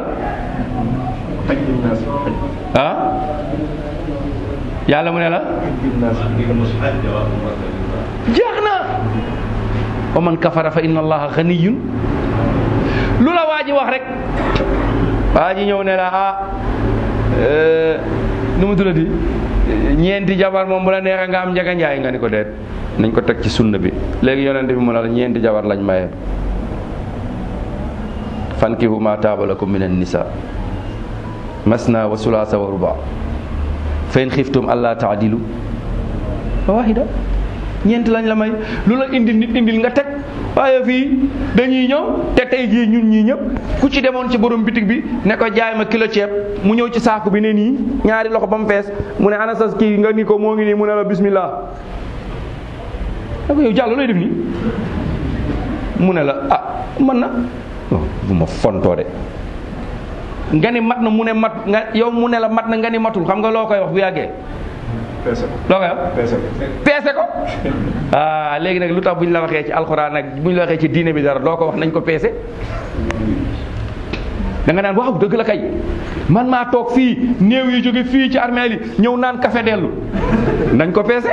ah yàlla mu ne la jeex na wa man kafara fa inna allaha ganiyun lu la waa ji wax rek waa ji ñëw ne la ah nu mu tuddati ñeenti jabar moom bu la neexee nga am njaga njaay nga ni ko deet nañ ko teg ci sunna bi léegi yonente bi mu ne la ñeenti jabar lañ maye fankihu ma taaba lakum min annisa masna wa sulaasa wa ruba fa in xiftum alla taadilu fa wahida ñeenti lañ la may lu la indil nit indil nga teg waaye fii dañuy ñëw te tey jii ñun ñii ñëpp ku ci demoon ci borom bitig bi ne ko jaay ma kilo ceeb mu ñëw ci saaku bi ne nii ñaari loxo ba mu fees mu ne ana sa kii nga ni ko moo ngi nii mu ne la bismillah da ko yow jàll looy def nii mu ne la ah man na bu ma fontoo de nga ni mat na mu ne mat nga yow mu ne la mat na nga ni matul xam nga loo koy wax bu yàggee loo koy wax peese ko ah léegi nag lu tax bu ñu la waxee ci alxuraan nag bu ñu la waxee ci diine bi dara doo ko wax nañ ko peese da nga naan waaw dëgg la kay man maa toog fii néew yi jóge fii ci armeel yi ñëw naan café dellu nañ ko peese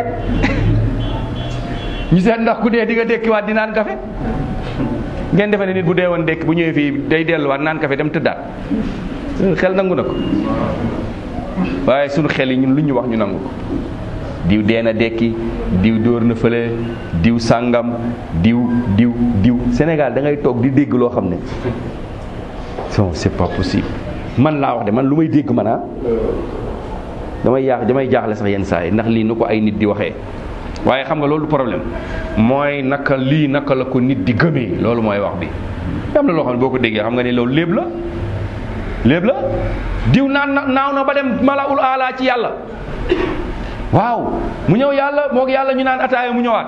ñu seet ndax ku dee di nga dékkiwaat di naan café ngeen defe ne nit bu dee woon dékk bu ñëwee fii day delluwaat naan café dem tëddaat xel nangu na ko waaye sunu xel yi ñun lu ñu wax ñu nangu ko diw dee na dekki diw dóor na fële diw sàngam diw diw diw Sénégal da ngay toog di dégg loo xam ne non c'est pas possible man laa wax de man lu may dégg man ah damay yaax damay jaaxle sax yenn saa yi ndax lii nu ko ay nit di waxee waaye xam nga loolu problème mooy naka lii naka la ko nit di gëmee loolu mooy wax bi am na loo xam ne boo ko déggee xam nga ne loolu léeb la léeb la diw naan na naaw na ba dem malaul ala ci yàlla waaw mu ñëw yàlla moog yàlla ñu naan ataaya mu ñëwaat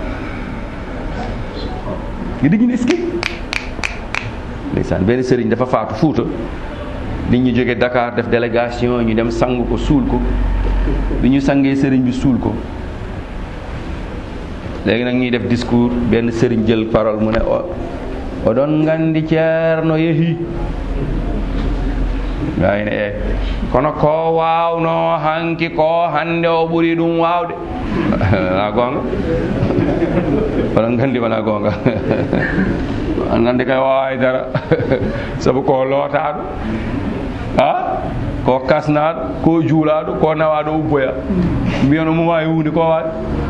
nga dégg ne est-ce ndeysaan benn sëriñ dafa faatu fuuta nit ñu jóge Dakar def délégation ñu dem sang ko suul ko bi ñu sangee sëriñ bi suul ko léegi nag ñuy def discours benn sëriñ jël parole mu ne o doon ngandi ceerno yehi gay ne e kono ko wawno hanki ko hande o ɓuuri ɗum wawde wona gonga oɗon gandi wona gonga nande kay wawa haydara saabu ko lootaɗo a ko kasnaɗo ko juulaɗo ko nawaɗo ubboya mbiyano mo wawi hunde ko wawi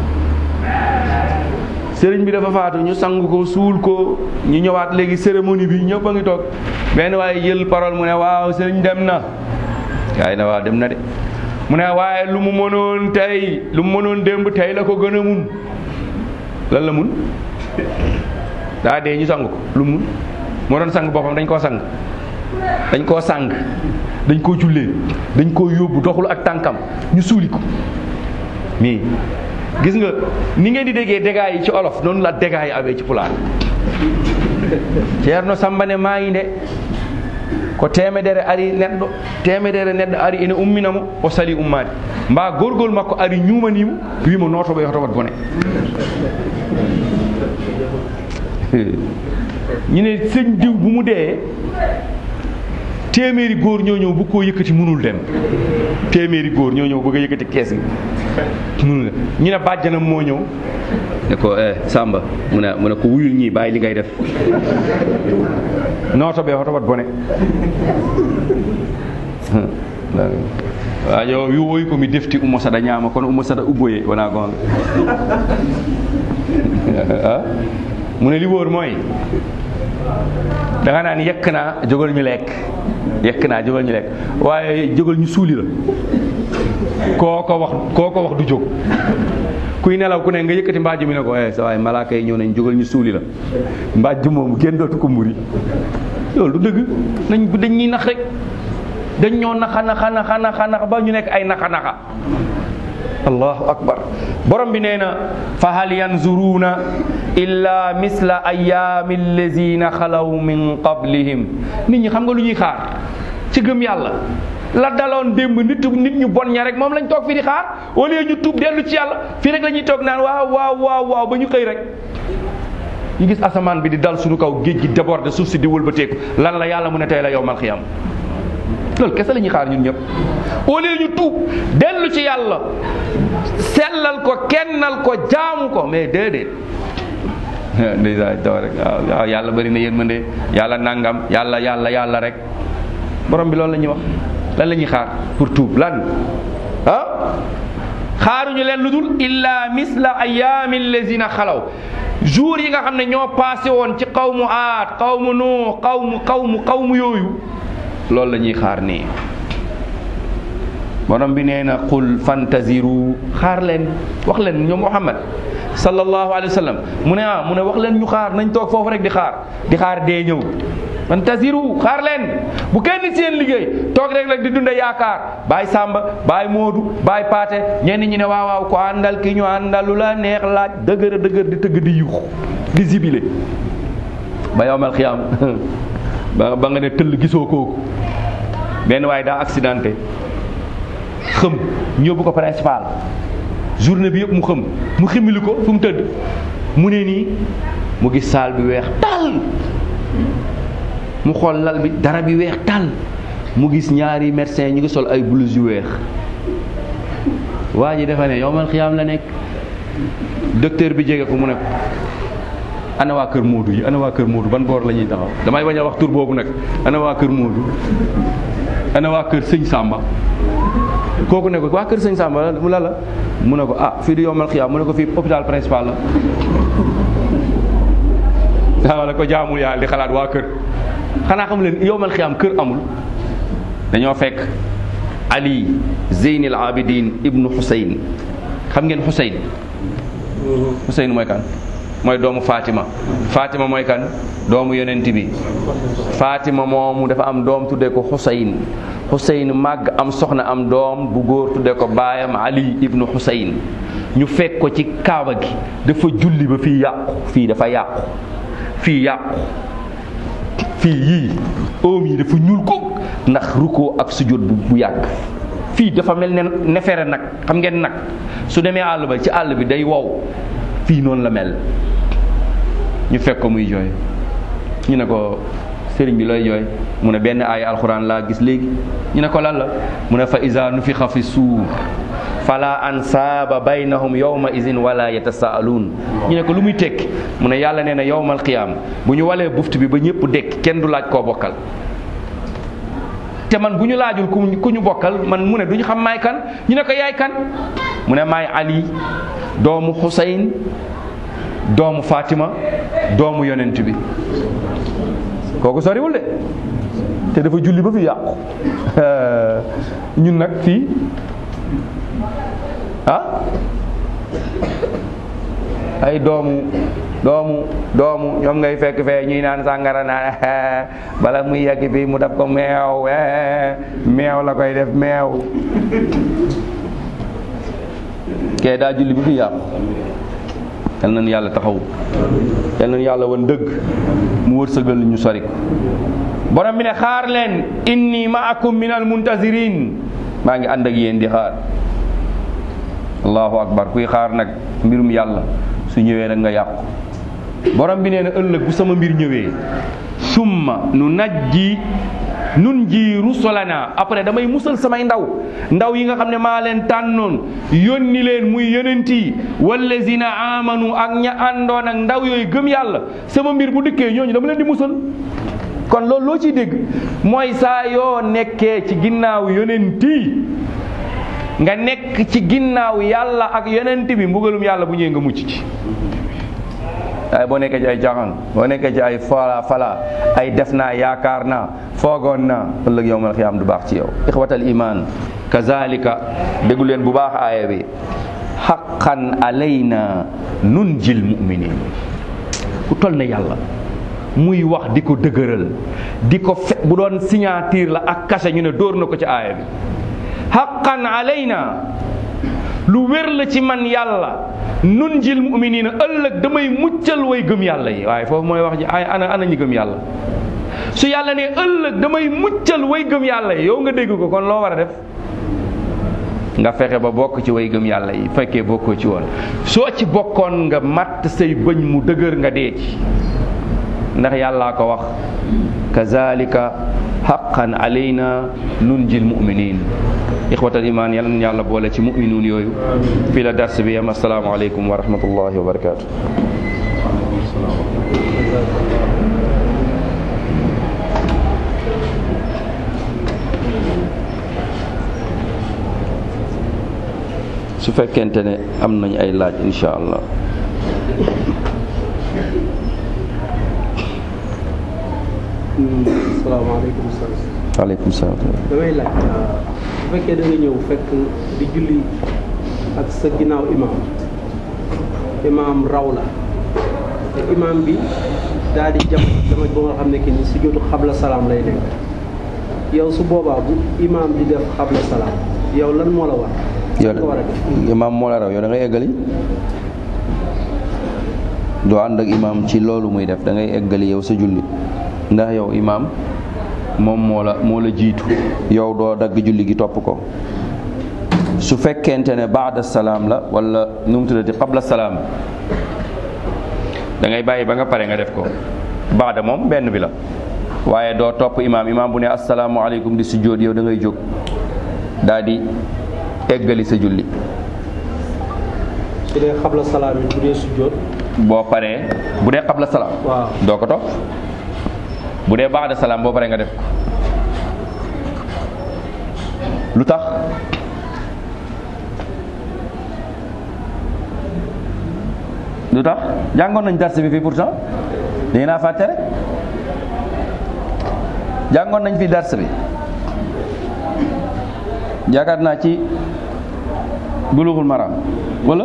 sëriñ bi dafa faatu ñu sang ko suul ko ñu ñëwaat léegi cérémonie bi ñëpp a ngi toog benn waaye jël parole mu ne waaw sëriñ dem na gaay na waaw dem na de mu ne waaye lu mu mënoon tey lu mu mënoon démb tey la ko gën a mun lan la mun daa dee ñu sang ko lu mun moo doon sang boppam dañ koo sang dañ koo sang dañ koo jullee dañ koo yóbbu doxul ak tànkam ñu suuli ko mais gis nga ni ngeen di déggee dégâts yi ci olof noonu la dégâts yi amee ci pulaar Ceerno Samba ne maa ngi de ko temedere ari neɗɗo temedere neɗɗo ari ene umminamo o sali ummade mba gorgol makko ari ñumanimo wimo notoɓe yoto wat bone ñu ne sëñ diw bu mu dee téeméeri góor ñoo ñëw bu koo yëkkati munul dem téeméeri góor ñoo ñëw bëgg a yëkkati kees gi munul dem ñu ne bàjjanam moo ñëw ne ko eh Samba mu ne mu ne ko wuyul ñii bàyyi li ngay def nooto ɓe hoto wat bone wa yo wi woyi komi defti ummo saɗa ñaama kono ummo saɗa ubboye wona gonga mu ne li wóor mooy da nga naan yekk naa jógal ñu lekk yekk naa jógal ñu lekk waaye jógal ñu suuli la koo ko wax koo ko wax du jóg kuy nelaw ku ne nga yëkkati mbaaj mi ne ko eh sa waay malaaka yi ñëw nañ jógal ñu suuli la mbaaj moomu kenn dootu ko muri loolu du dëgg nañ dañ ñuy nax rek dañ ñoo naxa naxa naxa naxa naxa ba ñu nekk ay naxa naxa allahu akbar borom bi nee na fa hal yanzuruuna illa misla ayaami allazina xalaw min qablihim nit ñi xam nga lu ñuy xaar ci gëm yàlla la daloon démb nit nit ñu bon ña rek moom lañ toog fii di xaar au lieu ñu tuub dellu ci yàlla fii rek la ñuy toog naan waaw waaw waaw waaw ba ñu xëy rek ñu gis asamaan bi di dal suñu kaw géej gi déborde suuf si di wëlbateeku lan la yàlla mu ne tey la yowmal xiyam loolu kese la ñuy xaar ñun ñëpp au lieu ñu tuub dellu ci yàlla sellal ko kennal ko jaamu ko mais déedéet ndeysaan taw rek waaw yàlla bëri na yërmande yàlla nangam yàlla yàlla yàlla rek borom bi loolu la ñuy wax lan la ñuy xaar pour tuub lan ah xaaruñu leen lu dul illa misla ayaami lazina xalaw jour yi nga xam ne ñoo passé woon ci xawmu aat xawmu nuu xawmu xawmu xawmu yooyu loolu la ñuy xaar nii borom bi nee na qul fantaziru xaar leen wax leen ñoom Muhammad sallallahu alayhi wa sallam mu ne ah mu ne wax leen ñu xaar nañ toog foofu rek di xaar di xaar dee ñëw fantaziru xaar leen bu kenn seen liggéey toog rek rek di dunde yaakaar baay Samba baay Moodu baay Paate ñenn ñi ne waaw waaw ko àndal ki ñu àndal lu la neex laaj dëgër dëgër di tëgg di yuux di zibile ba yowmal xiyaam ba ba nga ne tëll gisoo kooku benn waaye daa accidenté xëm ñu yóbbu ko principal journée bi yëpp mu xëm mu ximili ko fu mu tëdd mu ne nii mu gis saal bi weex tàll mu xool lal bi dara bi weex tàll mu gis ñaari médecin ñu ngi sol ay blouse yu weex waa ji dafa ne yowmal xiyaam la nekk docteur bi jege ko mu ne ko ana waa kër Moodu yi ana waa kër Moodu ban boor la ñuy taxaw damay bañ a wax tur boobu nag ana waa kër Moodu ana waa kër sëñ Samba kooku ne ko waa kër sëñ Samba mu la la mu ne ko ah fii di yombal xiyaam mu ne ko fii hôpital principal la waaw la ko jaamul yàlla di xalaat waa kër xanaa xam leen yombal xiyaam kër amul dañoo fekk Ali Zeyn al Abidin ibnu Xuseyn xam ngeen Xuseyn Xuseyn mooy kan mooy doomu Fatima Fatima mooy kan doomu yonent bi Fatima moomu dafa am doom tuddee ko Xuseyn Xuseyn màgg am soxna am doom bu góor tuddee ko baayam Ali ibnu Xuseyn ñu fekk ko ci kaaba gi dafa julli ba fii yàqu fii dafa yàqu fii yàqu fii yii oom yi dafa ñuul ko ndax rukkoo ak sujjóot bu bu yàgg fii dafa mel ne nefere nag xam ngeen nag su demee àll ba ci àll bi day wow fii noonu la mel ñu fekk ko muy jooy ñu ne ko sëriñ bi looy jooy mu ne benn aaya alxuraan laa gis léegi ñu ne ko lan la mu ne fa iza nufixa fi suur fala ansaaba baynahum yawma izin wala yatasaaluun ñu ne ko lu muy tekki mu ne yàlla nee na yawmal qiyaam bu ñu walee buft bi ba ñëpp dekk kenn du laaj koo bokkal te man bu ñu laajul ku ku ñu bokkal man mu ne du ñu xam maay kan ñu ne ko yaay kan mu ne maay Ali doomu Xuseyn doomu Fatima doomu yonent bi kooku soriwul de te dafa julli ba fi yàqu ñun nag fii ah ay doomu doomu doomu ñoom ngay fekk fee ñuy naan sàngara naan bala muy yàgg bi mu def ko meew meew la koy def meew kee daa julli ba fi yàqu yal nañu yàlla taxaw yal nañu yàlla wan dëgg mu wërsëgal ñu sori ko borom bi ne xaar leen inni maakum min al muntazirin maa ngi ànd ak yéen di xaar allahu akbar kuy xaar nag mbirum yàlla su ñëwee nag nga yàqu borom bi nee na ëllëg bu sama mbir ñëwee summa nu najji nun ji rusulana après damay musal samay ndaw ndaw yi nga xam ne maa leen tànnoon yónni leen muy yonent yi wallazina amanu ak ña àndoon ak ndaw yooyu gëm yàlla sama mbir bu dikkee ñooñu dama leen di musal kon loolu loo ciy dégg mooy saa yoo nekkee ci ginnaaw yonent yi nga nekk ci ginnaaw yàlla ak yonent bi mbugalum yàlla bu ñëwee nga mucc ci waaye boo nekkee ci ay jaxan boo nekkee ci ay fala fala ay def naa yaakaar naa foogoon naa ëllëg yowmal xiyaam du baax ci yow ixwatal iman kazalika déggu leen bu baax aaya bi xaqan alayna nunjil muminin ku toll na yàlla muy wax di ko dëgëral di ko fe bu doon signature la ak cachet ñu ne dóor na ko ci aaya bi xaqan alayna lu wér la ci man yàlla nun jil muminina ëllëg damay muccal way gëm yàlla yi waaye foofu mooy wax ji ay ana ana ñi gëm yàlla su yàlla ne ëllëg damay muccal way gëm yàlla yi yow nga dégg ko kon loo war a def nga fexe ba bokk ci way gëm yàlla yi fekkee bokkoo ci woon soo ci bokkoon nga matt say bëñ mu dëgër nga dee ci ndax yàllaa ko wax kazalika haqqan alayna nunjil muminin ixwatal iman yal na yàlla boole ci muminuun yooyu fii la dars bi yam assalaamu aleykum wa rahmatullahi wa barakatu su fekkente ne am nañ ay laaj insha allah salaamaaleykum sëñ waaleykum salaam damay laaj bu fekkee da nga ñëw fekk di julli ak sa ginnaaw imaam imaam raw la te imaam bi daal di jam dama ba nga xam ne que ni si jotu xabla salaam lay nekk yow su boobaa bu imaam di def xabla salaam yow lan moo la war. yow nga war a def imaam moo la raw yow da ngay eggali doo ànd ak imaam ci loolu muy def da ngay eggali yow sa julli ndax yow imaam moom moo la moo la jiitu yow doo dagg julli gi topp ko su fekkente ne baada salaam la wala nu mu tuddati qabla salaam da ngay bàyyi ba nga pare nga def ko baada moom benn bi la waaye doo topp imaam imaam bu ne asalaamualeykum di sujjóot yow da ngay jóg daal di eggali sa julli su dee xabla salaam yi bu dee sujjóot boo paree bu dee qabla salaam waaw doo ko topp bu dee baada salaam boo paree nga def ko lu tax lu tax jàngoon nañ dars bi fii pourtant dañu naa fàtte rek jàngoon nañ fi dars bi yaakaar naa ci bulughul maram wala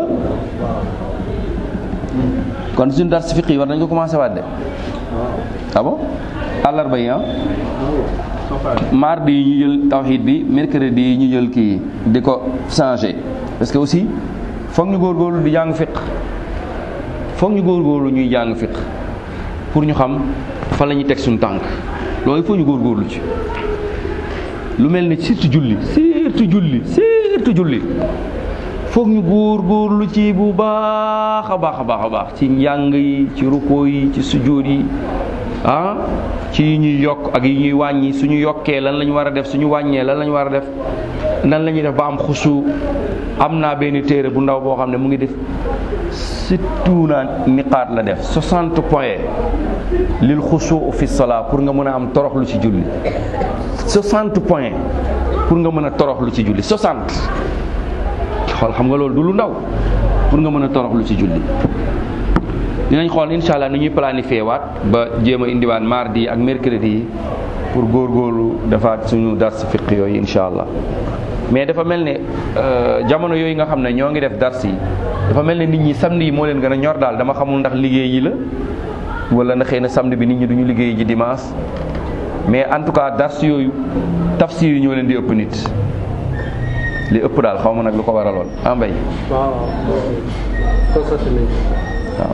kon suñu dars fiqi yi war nañ ko commencé waat de ah bon àllarba yi ah mardi yi ñu jël tawxiid bi mercredi yi ñu jël kii di ko changé parce que aussi foog ñu góorgóorlu di jàng fiq foog ñu góorgóorlu ñuy jàng fiq pour ñu xam fan la ñuy teg suñu tànk loolu il faut ñu góorgóorlu ci lu mel ni surtout julli surtout julli surtout julli foog ñu góorgóorlu ci bu baax a baax a baax a baax ci njàng yi ci rukkoo yi ci sujjóot yi ah ci yi ñuy yokk ak yi ñuy wàññi suñu yokkee lan la ñu war a def suñu wàññee lan la ñu war a def nan la ñuy def ba am xusu am naa benn téere bu ndaw boo xam ne mu ngi def surtout naa niqaat la def 60 points lil xusu fi salaa pour nga mën a am toroxlu ci julli 60 points pour nga mën a toroxlu ci julli 60 xool xam nga loolu du lu ndaw pour nga mën a toroxlu ci julli dinañ xool incha allah ni ñuy planifié waat ba jéem a indiwaat mardi yi ak mercredi yi pour góorgóorlu defaat suñu dars fiq yooyu incha allah mais dafa mel ne jamono yooyu nga xam ne ñoo ngi def dars yi dafa mel ne nit ñi samedi yi moo leen gën a ñor daal dama xamul ndax liggéey yi la wala na xëy na samedi bi nit ñi duñu liggéey ji dimanche mais en tout cas dars yooyu tafsir yi ñoo leen di ëpp nit li ëpp daal xaw ma nag lu ko waraloon ah mbay waaw constaté nañ waaw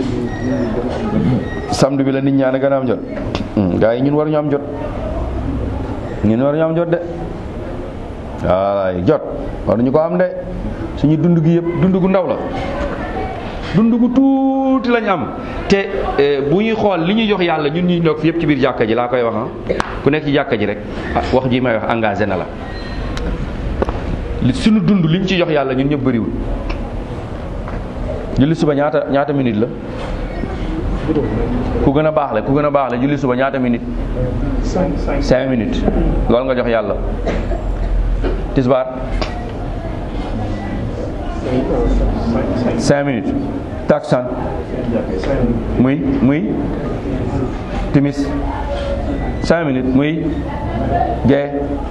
samedi bi la nit ñaan a gën a am jot gars yi ñun war ñu am jot ñun war ñu am jot de waay jot war ñu ko am de suñu dund gi yëpp dund gu ndaw la dund gu tuuti lañ am te bu ñuy xool li ñuy jox yàlla ñun ñuy nekk fi yëpp ci biir jàkka ji laa koy wax ah ku nekk ci jàkka ji rek wax ji may wax engagé na la li suñu dund liñ ci jox yàlla ñun ñëpp bëriwul julli suba ñaata ñaata minute la ku gën a baax la ku gën a baax la julli suba ñaata minute cinq minutes loolu nga jox yàlla tisbaar cinq minutes taksan muy muy timis cinq minutes muy gee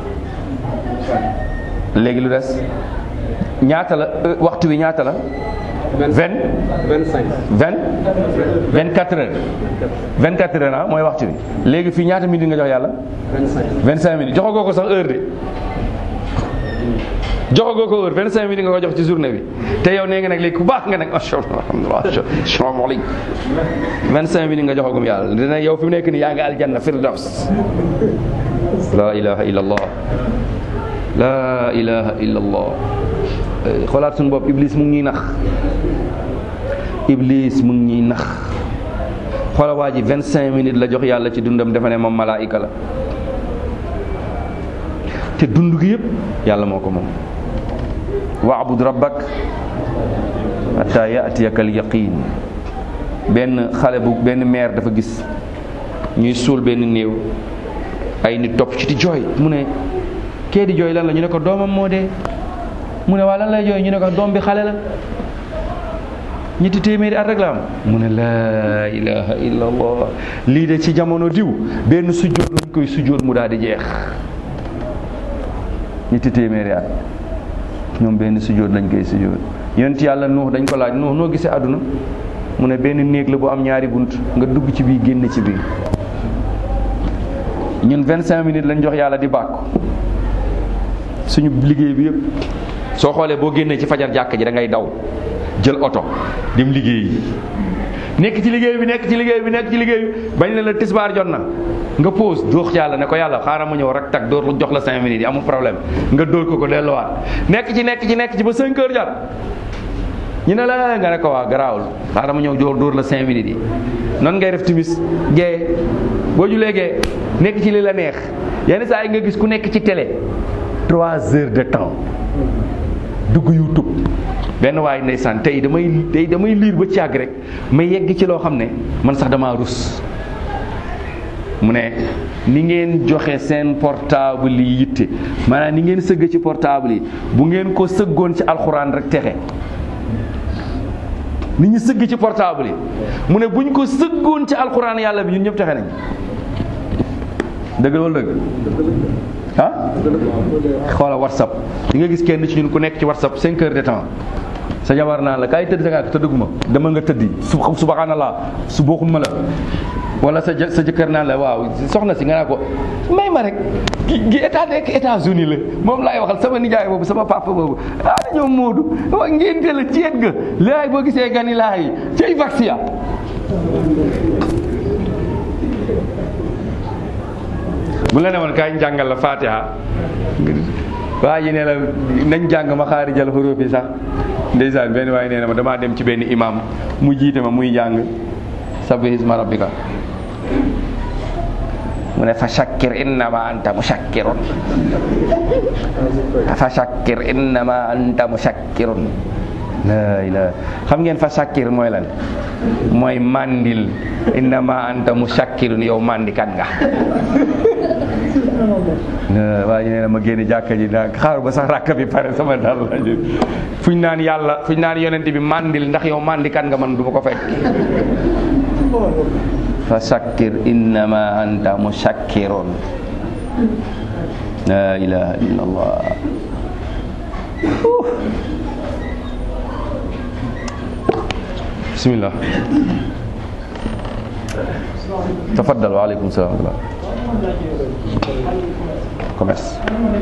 léegi lu des ñaata la waxtu wi ñaata la vingt vingt cinq vingt vingt quatre heures vingt quatre heures ah mooy waxtu bi léegi fii ñaata minutes nga jox yàlla vingt cinq vingt cinq minutes joxagoo ko sax heure de joxagoo ko heure vingt cinq minutes nga ko jox ci journée bi te yow nee nga nag léegi ku baax nga nag macha allah alhamdulilah salaamaaleykum vingt cinq minutes nga joxagum yàlla dina yow fi mu nekk nii yaa ngi aljanna firdaws la ilaha illa allah la ilaha illa allah xoolaat suñu bopp iblis mu ngi ñuy nax iblis mu ngi ñuy nax xoola waa ji vingt cinq minutes la jox yàlla ci dundam dafa ne moom malaayika la te dund gi yëpp yàlla moo ko moom waabud rabbak hatta yatiyaka al yaqin benn xale bu benn maire dafa gis ñuy suul benn néew ay nit topp ci di jooy mu ne kee di jooy lan la ñu ne ko doomam moo dee mu ne waa lan lay jooy ñu ne ko doom bi xale la ñetti téeméeri at rek la am mu ne laa ilaha illa allah lii de ci jamono diw benn sujjóot lañ koy sujjóot mu daal di jeex ñetti téeméeri at ñoom benn sujjóot lañ koy sujjóot yonent yàlla nuux dañ ko laaj nuux noo gisee àdduna mu ne benn néeg la bu am ñaari bunt nga dugg ci biir génn ci biir ñun vingt cinq minutes lañ jox yàlla di bàkku suñu liggéey bi yëpp soo xoolee boo génnee ci fajar jàkk ji da ngay daw jël oto dem liggéey yi nekk ci liggéey bi nekk ci liggéey bi nekk ci liggéey bi bañ ne la tisbaar jot na nga pause dóor yàlla ne ko yàlla xaaral ma ñëw rek tag dóor jox la cinq minutes yi amul problème nga dóor ko ko delluwaat nekk ci nekk ci nekk ci ba cinq heures jot ñu ne la nga ne ko waa garaawul xaaral ma ñëw dóor dóor la cinq minutes yi noonu ngay def timis gee boo julee gee nekk ci li la neex yenn saa yi nga gis ku nekk ci télé trois heures de temps dugg YouTube benn waay ndeysaan tey damay tey damay liir ba càgg rek ma yegg ci loo xam ne man sax damaa rus mu ne ni ngeen joxe seen portable yi yitte maanaam ni ngeen sëgg ci portable yi bu ngeen ko sëggoon ci alxuraan rek texe ni ñu sëgg ci portable yi mu ne bu ñu ko sëggoon ci alxuraan yàlla bi ñun ñëpp texe nañ dëgg wala dëgg ah xoola whatsapp di nga gis kenn ci ñun ku nekk ci whatsapp cinq heures de temps sa jabar naan la kaay tëdd sa nga tëdduguma dama nga tëddi su subhanallah su bokkuma la wala sa sa jëkkër naan la waaw soxna si nga naa ko may ma rek gi état nekk États-Unis la moom laay waxal sama nijaay boobu sama papa boobu ah ñoom Moodu wa ngénte la ceet ga laay boo gisee gani laay cay vaxia bu la ne woon kaay jàngal la fatiha waa ji ne la nañ jàng ma xaari jal xuruuf yi sax ndeysaan benn waaye nee na ma damaa dem ci benn imam mu jiite ma muy jàng sabbi hisma rabbika mu ne fa shakkir innama anta mushakkirun fa shakkir innama anta mushakkirun la ilaha xam ngeen fa shakkir mooy lan mooy mandil innama anta mushakkirun yow mandikat nga waa ji nee na ma génne jàkka ji naa xaar ba sax rakka bi pare sama dal la fuñ naan yàlla fuñ naan yonent bi mandil ndax yow mandikat nga man du ma ko fekk fa shakkir innama anta mushakkirun la ilaha illa allah bismillah tafaddal wa aleykum salaam wa commerce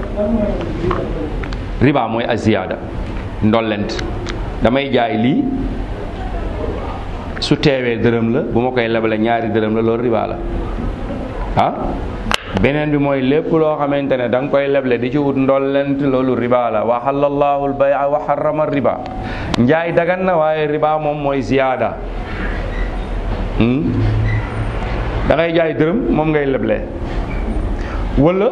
riba mooy aziyaada ndollent damay jaay lii su teewee dërëm la bu ma koy lebale ñaari dërëm la loolu riba la ah beneen bi mooy lépp loo xamante ne da nga koy leble di ci wut ndollent loolu riba la wa halallahu al-bay'a wa harrama riba njaay dagan na waaye riba moom mooy ziyaada da ngay jaay dërëm moom ngay leble wala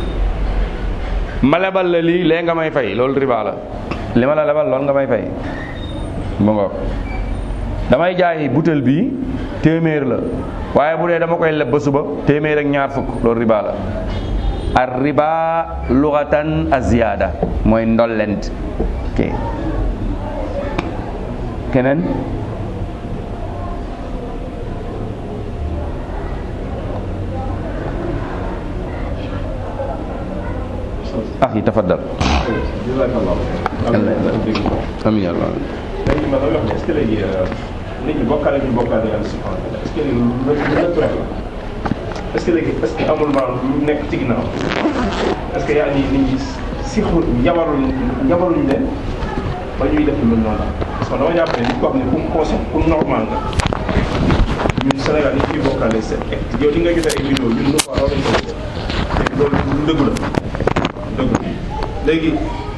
ma lebal la lii lee nga may fay loolu riba la li ma la lebal loolu nga may fay mu ngoog damay jaay butel bii téeméer la waaye bu dee dama koy leb ba suba téeméer ak ñaar fukk loolu riba la ar riba lugatan aziyada mooy ndollent ok keneen axi tafaddal amin ya allah léegi man loolu wax ne est-ce que léegi nit ñi bokkaale ñu bokkaale yàlla subhanahu wa taala est-ce que léegi lu lu naturel la est-ce que léegi est-ce que amul maanaam lu nekk ci ginnaaw est-ce que yaa ngi nit ñi si xul yabaruñ yabaruñ leen ba ñuy def lu mel noonu parce que dama jàpp ne nit ko xam ne ku conscient ku normal nga ñun Sénégal nit ñuy bokkaale seen yow di nga gisee ay vidéo ñun ñu ko raw nañ ko léegi loolu lu dëgg la dëgg léegi